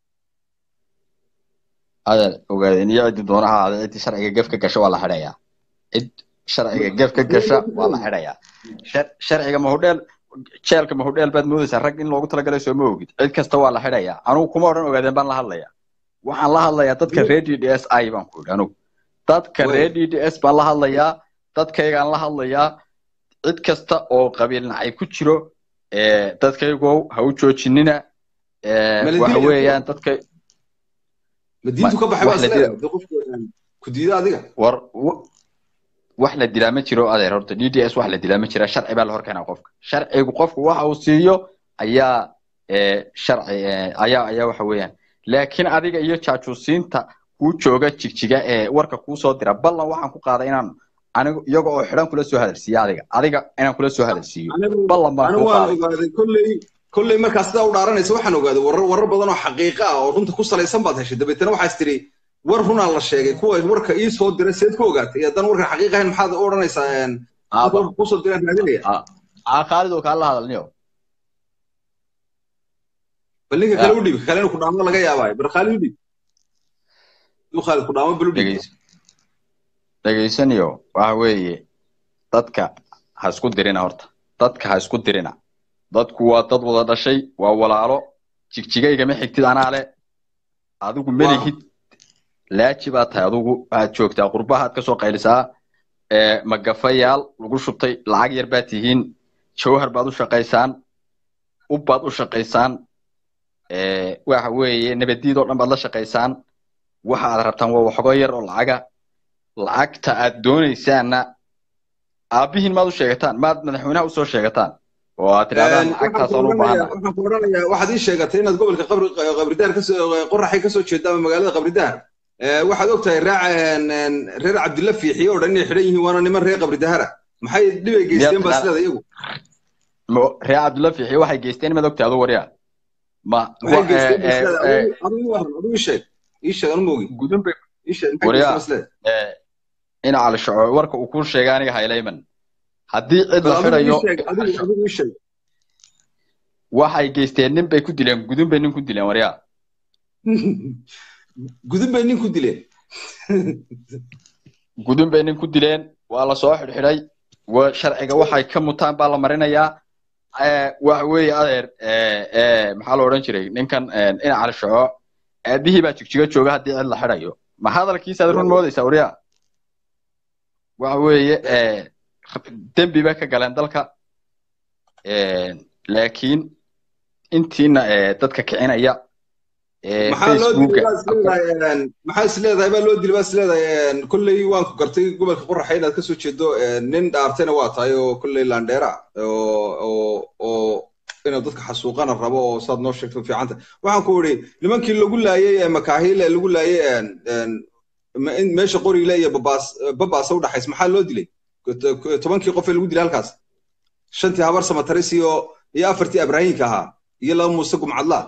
S2: adeer ogaadeen iyo ciddi doonaha ahaada ciddii sharciga gef ka gasha waa la xidhayaa cid sharciga gef ka gasha waa la xidhayaa sharciga mahudheel jeelka mahudheel baad moodaysaa rag in loogu talagalay soo ma ogid cid kasta waa la xidhayaa anugu kuma odhan ogaadeen baan la hadlayaa waxaan la hadlayaa dadka reer d d s i baan ku yidhi anugu dadka reer d d s baan la hadlayaa dadkaygaan la hadlayaa cid kasta oo qabiil nacay ku jiro dadkaygow ha u joojinina waxa weeyaan dadka
S1: madiintu ka baxay ku diida adiga
S2: war wax la dilaa ma jiro adeer horta d d s wax la dilaa ma jira sharci baa la hor keenaa qofka sharcigu qofku waxa uu siiyo ayaa sharci ayaa ayaa waxa weeyaan laakiin adiga iyo jaajuusiinta kuu jooga jigjiga ee warka kuu soo dira ballan waxaan ku qaaday inaan anigu iyaga oo xidhan kula soo hadalsiiyo adiga adiga inaan kula soo hadalsiiyo ballan baan
S1: ku qaaday kolley kolley markaa sidaa u dhaaranaysa waxaan ogaaday warar warar badan oo xaqiiqa ah oo runta ku salaysan baad heshay dabeetana waxaas tiri war runaa la sheegay kuwa warka ii soo diray seed ku ogaatay haddaan warkan xaqiiqa ahayn maxaad u odhanaysaa kusoo diraan raadinaya
S2: khaalid oo kaan la hadalniyo
S1: bal ninka kale u dhiib kale inuu ku dhaamo laga yaabaayo bar khaalid u dhiib inuu khaalid ku dhaamo bal u dhiib
S2: dhegaysaniyo waxa weeye dadka ha isku dirina horta dadka ha isku dirina dadku waa dad wada dhashay waa walaalo jigjigaygama xigtid anaa le adigu melihid laaji baa tahay adigu waxaad joogtaa qurbahaad ka soo qaylisaa magafayaal lagu shubtay lacag yar baad tihiin jawhar baad u shaqaysaan ubbaad u shaqaysaan waxa weeye nabadiid oo dhan baad la shaqaysaan waxa aad rabtaan waa waxogo yar oo lacaga lacagta aad doonaysaanna aabbihiin maad u sheegataan maad madaxweynaha usoo sheegataan oo aad tidhahdaan lacagtaasaan u baahana
S1: waxaan ku odhanayaa waxaad ii sheegatay inaad gobolka qabri qabridaar kasoo qoraxay kasoo jeeda ama magaalada qabridaar waxaad og tahay raac reer cabdilla fiixiye oo dhan inay xidhan yihiin waana niman reer qabridahara maxay dhibay geysteen baa sileeda iyagu
S2: reer cabdilla fiixiye waxay geysteen maad ogtahay adu waryaa ma
S1: maxay geysteen baa sileeda adigu waran adigu ii sheeg ii sheeg anu moogi
S2: gudun bay
S1: ii sheeg maxay geysteen baa sileeda
S2: ina cali shaco warka uu kuu sheegay aniga haylayman haddii cid la xidhayo waxay geysteen nin bay ku dileen gudun bay nin ku dileen waryaa
S1: gudun bay nin ku dileen
S2: gudun bay nin ku dileen waa la soo xidhxidhay sharciga waxay ka mutaan baa la marinayaa waxa weeye adeer maxaa la odhan jiray ninkan ina cali shaco aabihii baa jigjiga jooga haddii cid la xidhayo ma hadalkiisaad run moodaysaa waryaa waxa weeye dembi bay ka galeen dalka laakiin intiina dadka kicinaya
S1: maxaa isleedahay baa loo dili baa isleedahay kolley waan ku gartay gobolka qoraxa inaad kasoo jeedo nin dhaartayna waa tahay oo kolley landheera oo inuu dadka xasuuqana rabo oo saad noo sheegto fiicanta waxaan ku idhi nimankii lagu laayay makaahile lagu laayay meesha qoriile iyo babaas babaasa u dhaxays maxaa loo dilay tobankii qof ee lagu dilay halkaas shantii habar samataris iyo iyo afartii abrahinka ahaa iyo laba muuse gumcadlaa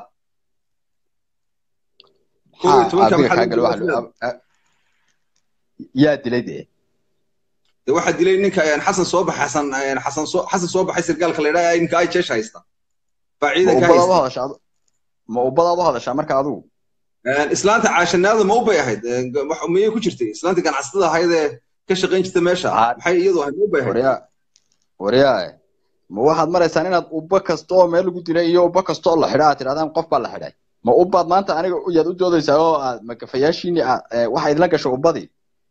S2: yaa dilay dee
S1: de waxaa dilay ninka xasan soo bax xasan xasan soo xasan soo baxay sirgaalka la yidhaha ninka ay jeesha haysta baa ciidanka haysta
S2: ma ubadaad u hadashaa marka adigu
S1: islaanta caashanaada ma u bay ahayd miyay ku jirtay islaanta ganacsatada ahayd ee ka shaqayn jirta meesha maxay iyadu ahayd ma u bay ahayd
S2: waryaa ma waxaad maraysaan inaad ubba kasta oo meel lagu dilay iyo ubba kasta oo la xidha aad tidhahdaan qof baa la xidhay ma ubbaad maanta aniga yaad u doodaysaa oo aad magafayaashiini waxa idinla gasho ubbadii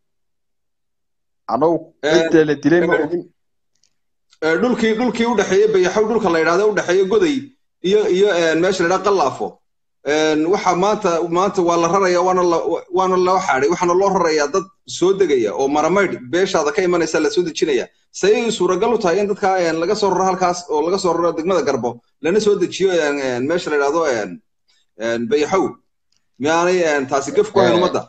S2: anagu cidda la dilay ma ogin
S1: dhulkii dhulkii u dhexeeyey bayaxow dhulka la yidhahdo u dhexeeyo goday iyo iyo meesha la yidhahdo qallaafo waxa maanta maanta waa la raraya waana la waana loo xaaday waxaana loo rarayaa dad soo degaya oo maramaydh beeshaada ka imanaysa la soo dejinaya sayay suuragal u tahay in dadka laga soo raro halkaas oo laga soo raro degmada garbo lana soo dejiyo meesha la yidhahdo bayaxow miyaanay taasi gef ku hayn ummadda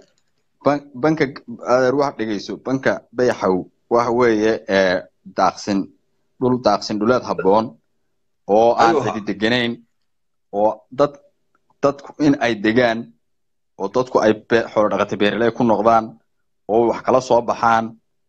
S2: banka adeer wax dhegeyso banka bayaxow waxa weeye daaqsin dhul daaqsin dhuleed habboon oo aan cidi deganayn oo dad dadku in ay degaan oo dadku ay xoolo dhaqata beeraley ku noqdaan oo wax kala soo baxaan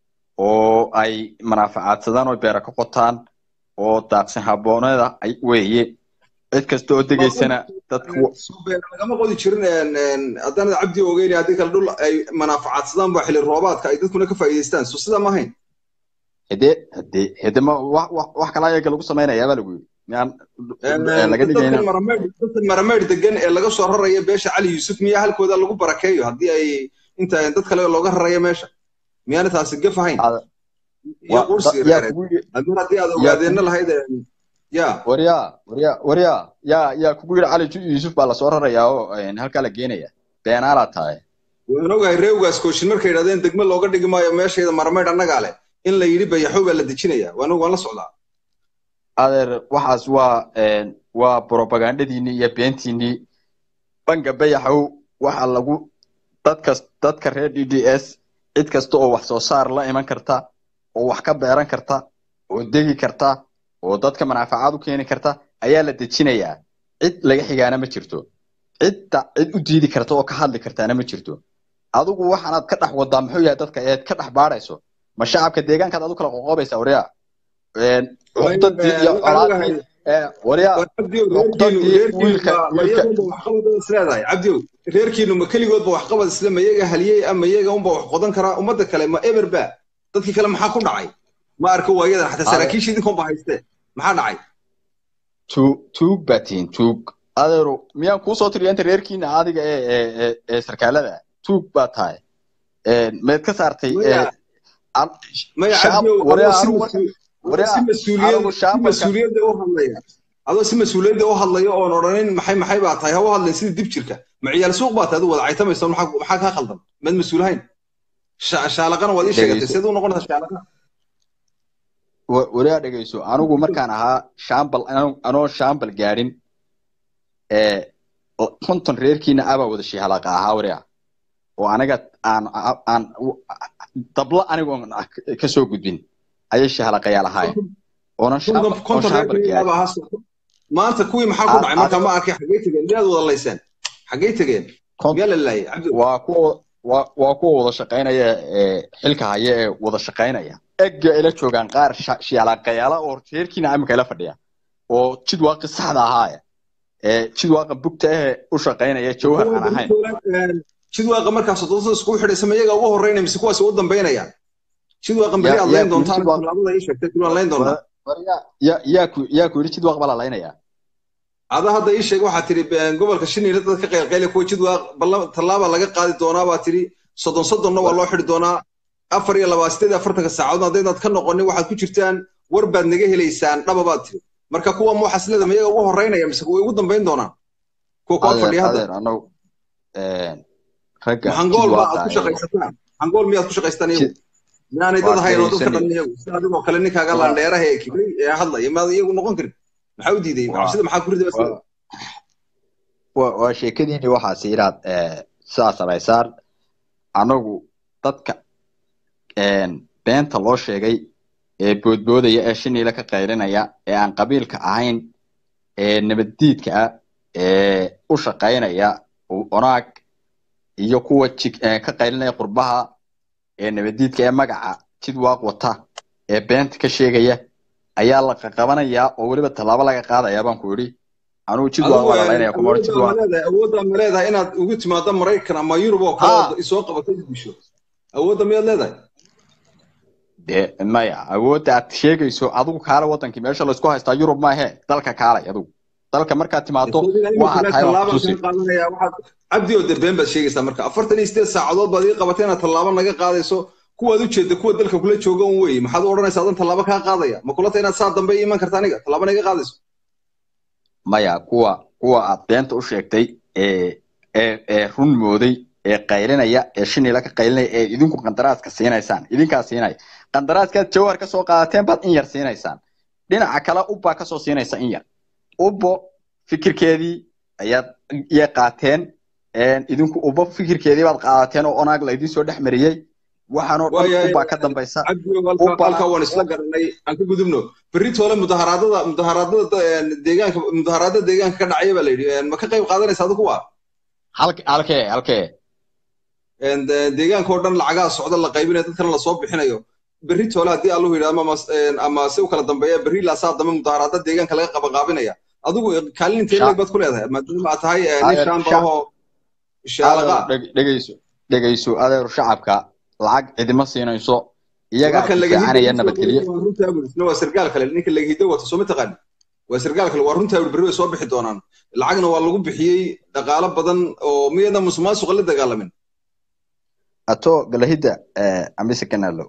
S2: oo ay manaafacaadsadaan oo beera ka qotaan oo daaqsin habboonada ay weeye cid kasta oo degaysana dadku
S1: lagama qodi jirin haddaanad cabdi ogeyn haddii kale dhul ay manaafacaadsadaan ba xili roobaadka ay dadkuna ka faa'iidaystaan so sidaa ma ahayn
S2: hede hede hede ma wax wax kala ayaga lagu samaynayaa baa lagu yidhi miyaan laga dhigayna
S1: dadkan marameyd degan ee laga soo raraya beesha cali yuusuf miyaa halkooda lagu barakeeyo haddii ay inta dad kale looga raraya meesha miyaana taasi gaf ahayn iyo qursi reereed haddii haddii aad ogaadeenna lahayd ya
S2: waryaa waryaa waryaa yaa yaa kugu yidhi cali yuusuf baa lasoo rarayaa oo halkaa la geenaya beenaalaa tahay
S1: waan ogahay reewgaas kooshin markay yidhahdeen degme looga dhigi maayo meeshayda marameyd annagaa leh in la yidhi bayaxow baa la dejinaya waan waan la socdaa
S2: adeer waxaas waa waa propagandadiinii iyo beentiinii banka bayaxow waxa lagu dadkas dadka reer d d s cid kasta oo wax soo saar la iman karta oo wax ka beeran karta oo degi karta oo dadka manaafacaad u keeni karta ayaa la dejinayaa cid laga xigaana ma jirto cidda cid u diidi karta oo ka hadli kartaana ma jirto adigu waxaanaad ka dhex wadaa muxuu yahay dadka eed ka dhex baadhayso ma shacabka deegaankaad adu kala qoqoobaysaa waryaa cuqdadii iyo colaadii waryaa cuqdadii wiilka
S1: isleedahay cabdiow reerkiinu ma keligoodba waxqabad isle ma iyaga haliyey ama iyaga unba wax qodan karaa ummadda kale ma eber ba dadkii kale maxaa ku dhacay ma arko waayadan xataa saraakiisha idinkoonba haystee maxaa dhacay
S2: tuug tuug baa tihin tuug adeero miyaan kuusoo tiriya inta reerkiina adiga ee ee sarkaalada tuug baa tahay meed ka saartay
S1: mas-uuliyadda u hadlaya adoo si mas-uuliyadda u hadlaya oon odhanin maxay maxay baa tahay ha u hadlayn sidii dib jirka ma ciyaal suuq baa tahay adu wada caytamaysa maxaa kaa khaldan maad mas-uulahayn shaalaqana waad ii sheegatay seed u noqonaysaa shaalaqa
S2: wariyaa dhegeyso anigu markaan ahaa shambal anoo shambal gaadhin konton reerkiina abaa wada shihalaqa ahaa wariya oo aniga aan aan dablo anigoon kasoo gudbin ayay shahalaqayaal ahaayeen oonan
S1: maanta kuwii maxaa ku dhacay markaa ma arkay xaggay tegeen miyaad wada layseen xaggay tegeen miyaa la laayay
S2: waa kuwa waa waa kuwa wada shaqaynaya xilka haya ee wada shaqaynaya egga ila joogaan qaar shiyaalaqayaala oo reerkiina imika ila fadhiya oo jidwaaqi saxda ahaaya ee jidwaaqa bugta ahee u shaqaynaya jawhar aan ahayn
S1: jidwaaqa markaas doodada iskugu xidhaysa ma iyaga ugu horreynaya mise kuwaas u dambaynayaan jidwaaqan beri aad layn doontaan tallaabada ii sheegtay waan layn doonaa
S2: yaa ku yaa ku yidhi jidwaaq baa la laynayaa
S1: ada hadda ii sheeg waxaa tiri gobolka shiniile dad ka qaylqayle kuwa jidwaaq tallaaba laga qaadi doonaa baa tiri soddon soddonna waa loo xidhi doonaa afar iyo labaa sideed afartanka saacadood haddaynaad ka noqonin waxaad ku jirtaan war baad naga helaysaan dhaba baad tiri marka kuwa ma waxaas leeda mayaga ugu horreynaya mise way ugu dambayn doonaan kuwa koo fadhiya hadda hangool ma aad ku shaqaysataan hangool miyaad ku shaqaystaan iyagu minaanay dad hayn oo dadka dhan iyagu sida adigoo kale ninkaaga laandheeraha ee kibray ee hadlaya maad iyagu noqon karin maxaa u diiday cabsida maxaa ku ridaysa
S2: waa sheekadiini waxaasi inaad sidaa samaysaan anagu dadka beenta loo sheegay ee boodboodaya ee shiniila ka qaylinaya ee aan qabiilka ahayn ee nabaddiidka ah ee u shaqaynaya onaag iyo kuwa ka qaylinaya qurbaha ee nabaddiidka ee magaca jidwaaq wata ee beenta ka sheegaya ayaa la qaqabanayaa oo weliba tallaabo laga qaadayaa baan ku yidhi anugu jidwaaq waa lalaynaya kuma odhan jidwaaq
S1: awooddaa ma leedahay inaad ugu timaado maraykan ama yurub oo kale isoo qabato disho awoodda miyaad leedahay
S2: de maya awoodda aad sheegayso adigu kaale wadankii meesha laysku haystaa yurub maahe dalka kaalay adigu dalka markaad timaado waxaad tahay
S1: cabdi oo de been baad sheegaysaa marka afartan iyo sideed saacadood baad ii qabatay inaad tallaabo naga qaadayso kuwaad ujeedda kuwa dalka kula jooga un weye maxaad u odhanaysaa adan tallaabo kaa qaadaya ma kulata inaad saa dambe iman karta aniga tallaabo naga qaadayso
S2: maya kuwa kuwa aad beenta u sheegtay ee ee ee run mooday ee qaylinaya ee shinila ka qaylinaya ee idinku qandaraaska siinaysaan idinkaa siinaya qandaraaskaad jawhar ka soo qaadateen baad in yar siinaysaan dhinaca kale ubbaa kasoo siinaysa in yar ubbo fikirkeedii ayaad iyay qaateen idinku ubbo fikirkeedii baad qaadateen oo onaag laydin soo dhex mariyey waxaanoo dhan ubbaa ka dambaysa
S1: halkaa waan isla garanay aan ka gudubno berri toole mudaharaadada mudaharaadada deegaanka mudaharaadada deegaanka ka dhacaya baa la yidhi ma ka qayb qaadanaysa adigu waa
S2: halkee halkee
S1: deegaanka oo dhan lacagaha socda la qaybinayo dadkana lasoo bixinayo berri toole haddii allahu yidhahdo ama ama si u kala dambeeya berri laasaa dambe mudaharaada deegaanka laga qabaqaabinaya adigu kaalin intee leeg baad ku leedahay maadaama aad tahay nin shaambaahoo shaalaqa
S2: dhegeyso dhegeyso adeer shacabka lacag cidima siinayso iyagaa fiicanaya nabadgelyo
S1: waa sargaal kale ninka lagahido wato soo ma taqaani waa sargaal kale waa runtaa berri way soo bixi doonaan lacagna waa lagu bixiyey dhaqaalo badan oo miyada musuqmaasuqa la dagaalamin
S2: ato galahida amise kanalo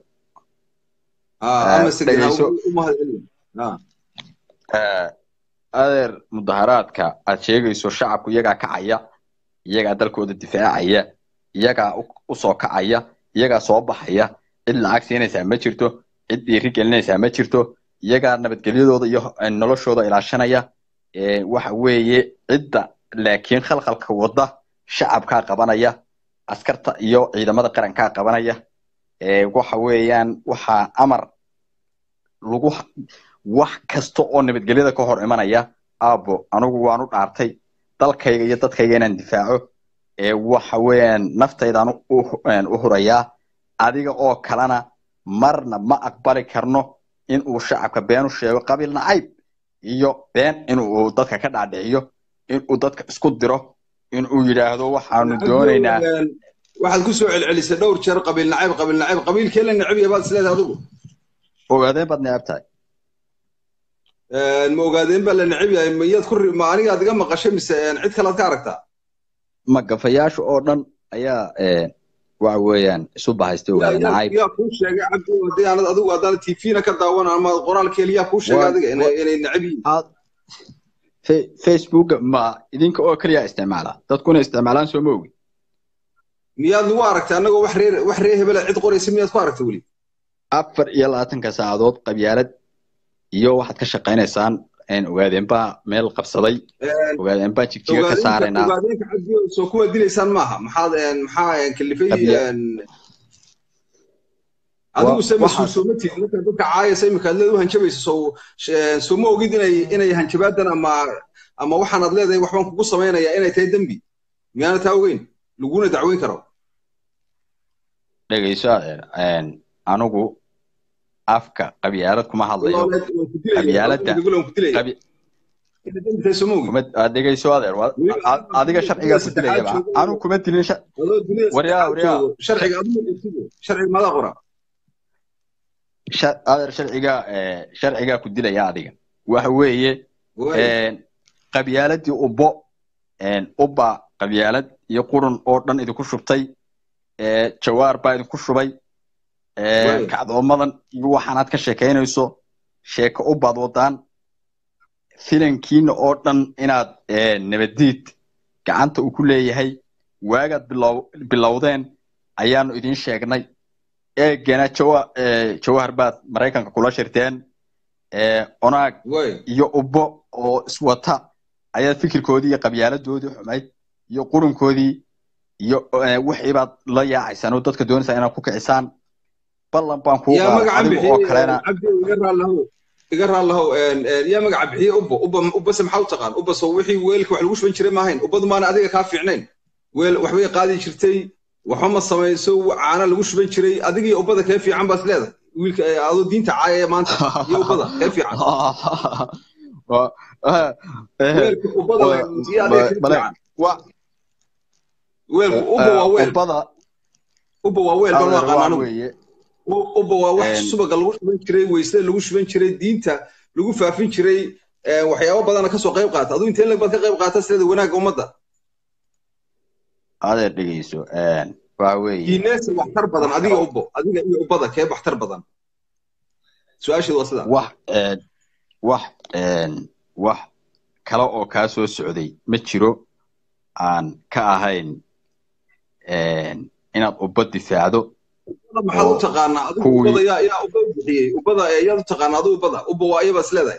S2: adeer mudaharaadka aad sheegayso shacabku iyagaa kacaya iyagaa dalkooda difaacaya iyagaa usoo kacaya iyagaa soo baxaya cid lacag siinaysaa ma jirto cid dhiiri gelinaysaa ma jirto iyagaa nabadgelyadooda iyo noloshooda ilaashanaya waxa weeye cidda laakiin khalkhalka wadda shacabkaa qabanaya askarta iyo ciidamada qarankaa qabanaya waxa weeyaan waxaa amar lagu wax kasta oo nabadgelyada ka hor imanaya aabo anigu waanu dhaartay dalkayga iyo dadkayga inaan difaaco waxa weeyaan naftaydaan u hurayaa adiga oo kalena marna ma aqbali karno in uu shacabka been u sheego qabiil nacayb iyo been inuu dadka ka dhaadhiciyo inuu dadka isku diro inuu yidhaahdo waxaanu doonaynaa
S1: waxaad ku soo celcelisay dhowr jeer qabiil nacayb qabiil nacayb qabiilkee la necab yahay baad isleedahay adigu
S2: ogaadeen baad necab tahay
S1: ma ogaadeen baa la necab yahay miyaad ku ma anigaad iga maqashay mise cid kalead ka aragtaa
S2: ma gafayaasha oo dhan ayaa waxa weeyaan isu bahaystay ogaade nacayb
S1: yaa kuu sheegay cabdi haddii aanad adigu haddaan tvna ka daawan ama qoraalkeeli yaa kuu sheegay adiga inay necab yihiin
S2: facebooka ma idinka oo keliya isticmaala dadkuna isticmaalaan soo ma ogi
S1: miyaad nagu aragtay annagoo wax reer wax reer hebela cid qoraysa miyaad ku aragtay weli
S2: afar iyo labaatanka saacadood qabyaalad iyo waxaad ka shaqaynaysaan ogaadeen baa meel qabsaday ogaadeen baa jigjiga ka saaraynaa
S1: ogaadeenka cabdi soo kuwa dilaysaan maaha maxaad maxaa kalifay adigu se mas-uul sooma tihin marka dadka caayasa imika aad leed u hanjabayso soo sooma ogid inay inay hanjabaadan ama ama waxaanaad leedahay waxbaan kugu samaynaya inay tahay dembi miyaana taa ogeyn laguna dacweyn karo
S2: dhegeyso adeer anigu afka qabyaalad kuma hadlayo qabyaaladda dhegeyso adeer adiga sharcigaa ku dilayaba anu kuma dilin waryaa waryaa adeer sharcigaa sharcigaa ku dilaya adiga waxa weeye qabyaaladii ubbo ubba qabyaalad iyo qurun oo dhan idinku shubtay jawaar baa idinku shubay kacdoomadan iyo waxaanaad ka sheekaynayso sheeko ubbaad wadaan filankiina oo dhan inaad nabadiid gacanta uu ku leeyahay waagaad bilowdeen ayaanu idiin sheegnay eegana jawahar baad maraykanka kula shirteen onaag iyo ubbo oo iswata ayaad fikirkoodii iyo qabyaaladoodii xumayd iyo qurunkoodii iyo wixii baad la yaacaysaan oo dadka doonaysaa inaad ku kicisaan ballan baan kuu adigu oo kalena
S1: iga raallahow yaa magaca bixiye ubbo ubba ubbase maxaa u taqaan ubba soo wixii weelka wax lagu shuban jiray maahayn ubbadu maana adiga kaa fiicnayn weel waxbay qaadi jirtay waxba ma samayso caana lagu shuban jiray adigiyo ubbada kee fiican baas leedahay wiilka adoo diinta caayaya maanta iyo ubbada kee fiican weelka ubbada weelku ubba waa weel ubba waa weel baan aqaan anigu ubba waa wax subaga lagu shuban jiray weysada lagu shuban jiray diinta lagu faafin jiray waxyaabo badana kasoo qayb qaata aduu intee lag baad ka qayb qaata sideeda wanaagga ummadda
S2: adeer dhegeyso waxa weeye
S1: diineesa waxtar badan adiga ubbo adiga iyo ubbada kee waxtar badan su-aasheedu waa sidaa
S2: wax wax wax kale oo kaa soo socday ma jiro aan ka ahayn inaad ubba difaacdo
S1: maxaad u taqaanaa adigu ubbada yaa yaa ubba u bixiyey ubbada yaad u taqaanaa adigu ubbada ubba waa ayaba is leedahay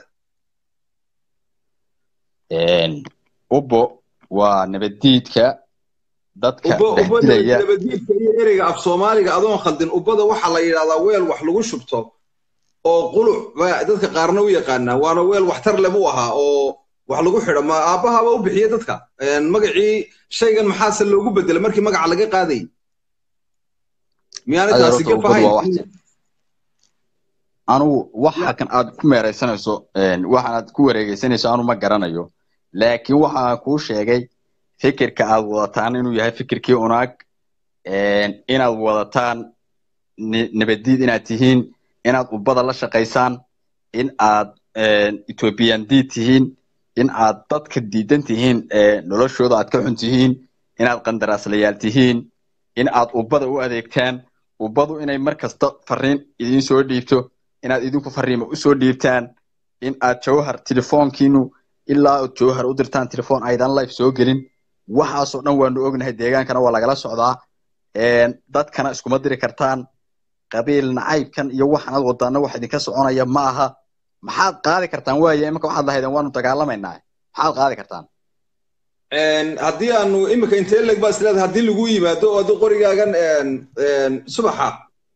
S2: ubbo waa nabaddiidka dadka dhexdilaya
S1: nabaddiidka iyo ereyga af soomaaliga adoon khaldin ubbada waxaa la yidhahdaa weel wax lagu shubto oo quluc ba dadka qaarna u yaqaanaa waana weel waxtar leh buu ahaa oo wax lagu xidho ma aabbahaaba u bixiye dadka magacii shaygan maxaase loogu bedelay markii magaca laga qaadayy miyaana taasi ka fahayn
S2: anugu waxa kan aad ku meeraysanayso waxaan aad ku wareegeysanayso anu ma garanayo laakiin waxaan kuu sheegay fikirka aad wadataan inuu yahay fikirkii unaag inaad wadataan nabadiid inaad tihiin inaad ubbada la shaqaysaan in aad ethiopian diid tihiin in aad dadka diidan tihiin noloshooda aad ka xun tihiin inaad qandaraaslayaal tihiin in aad ubbada u adeegtaan ubbadu inay mar kasta fariin idiin soo dhiibto inaad idinku fariimo usoo dhiibtaan in aad jawhar telefoonkiinu ilaa aad jawhar u dirtaan telefoon aydan life soo gelin waxaasoo dhan waanu ognahay deegaankana waa lagala socdaa dadkana iskuma diri kartaan qabiil nacaybkan iyo waxaanad wadaana wax idinka soconaya ma aha maxaad qaadi kartaan waaye iminka waxaad lahaydeen waanu dagaalamaynaa maxaad qaadi kartaan
S1: haddii aanu iminka intee leg baa isleedahay haddii lagu yimaado oo haddii qorigaagan subaxa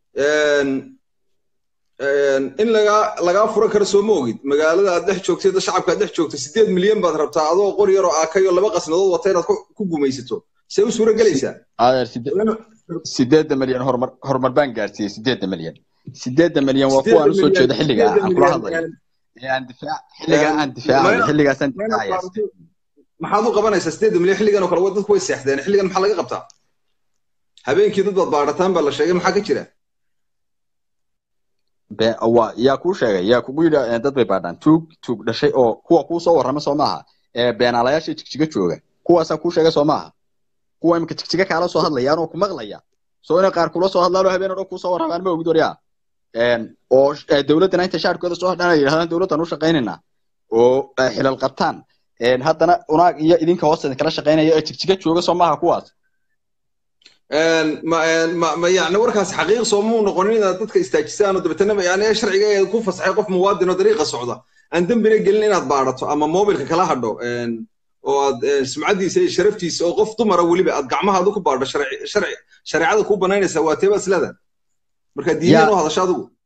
S1: in lagaa lagaa furan karo soo ma ogid magaalada aad dhex joogtay da shacabka aad dhex joogto sideed milyan baad rabtaa adoo qori yaroo aakayo laba qasnadood wata inaad ku gumaysato see u suura gelaysaa
S2: sideedda milyan horumar horumar baan gaarsiiyey sideedda milyan sideedda milyan waa kuwaan usoo jeeda xilligaa aan kula hadlayo aan difaac xilligaa aan difaacayo xilligaasaan difaacaya
S1: maxaad u qabanaysaa sideedda milyan xilligan oo kale dadku way seexdeen xilligan maxaa laga qabtaa habeenkii dad baad baadhataan baa la sheegay maxaa ka jira
S2: waa yaa kuu sheegay yaa kugu yidhi dad bay baadhaan tuug tuug dhashay oo kuwa kuu soo warrama soo maaha beenaalayaasha jigjiga jooga kuwaasaa kuu sheegay soo maaha kuwa imika jigjiga kaala soo hadlayaan oo ku maqlaya soo inay qaar kula soo hadlaan oo habeen oo dhan kuu soo warramaan ma ogid waryaa oo dowladdana inta shaarkooda soo hadhaan ay yidhahdaan dowladdan u shaqaynaynaa oo xilal qabtaan haddana unaag iyo idinka hoos idinkala shaqaynaya ee jigjiga jooga soo maaha kuwaas
S1: ma yani warkaas xaqiiq soomuu noqonin inaad dadka istaajisaan oo dabeetana yani sharciga ku fasaxay qof muwaadin oo dariiqa socda aan dembina gelin inaad baadhato ama mobilka kala hadho oo aad sumcadiisa iyo sharaftiisa oo qof dumara weliba aad gacmahaada ku baadho shareecada kuu banaynaysaa waa teeba islada marka diinyan u hadasho adigu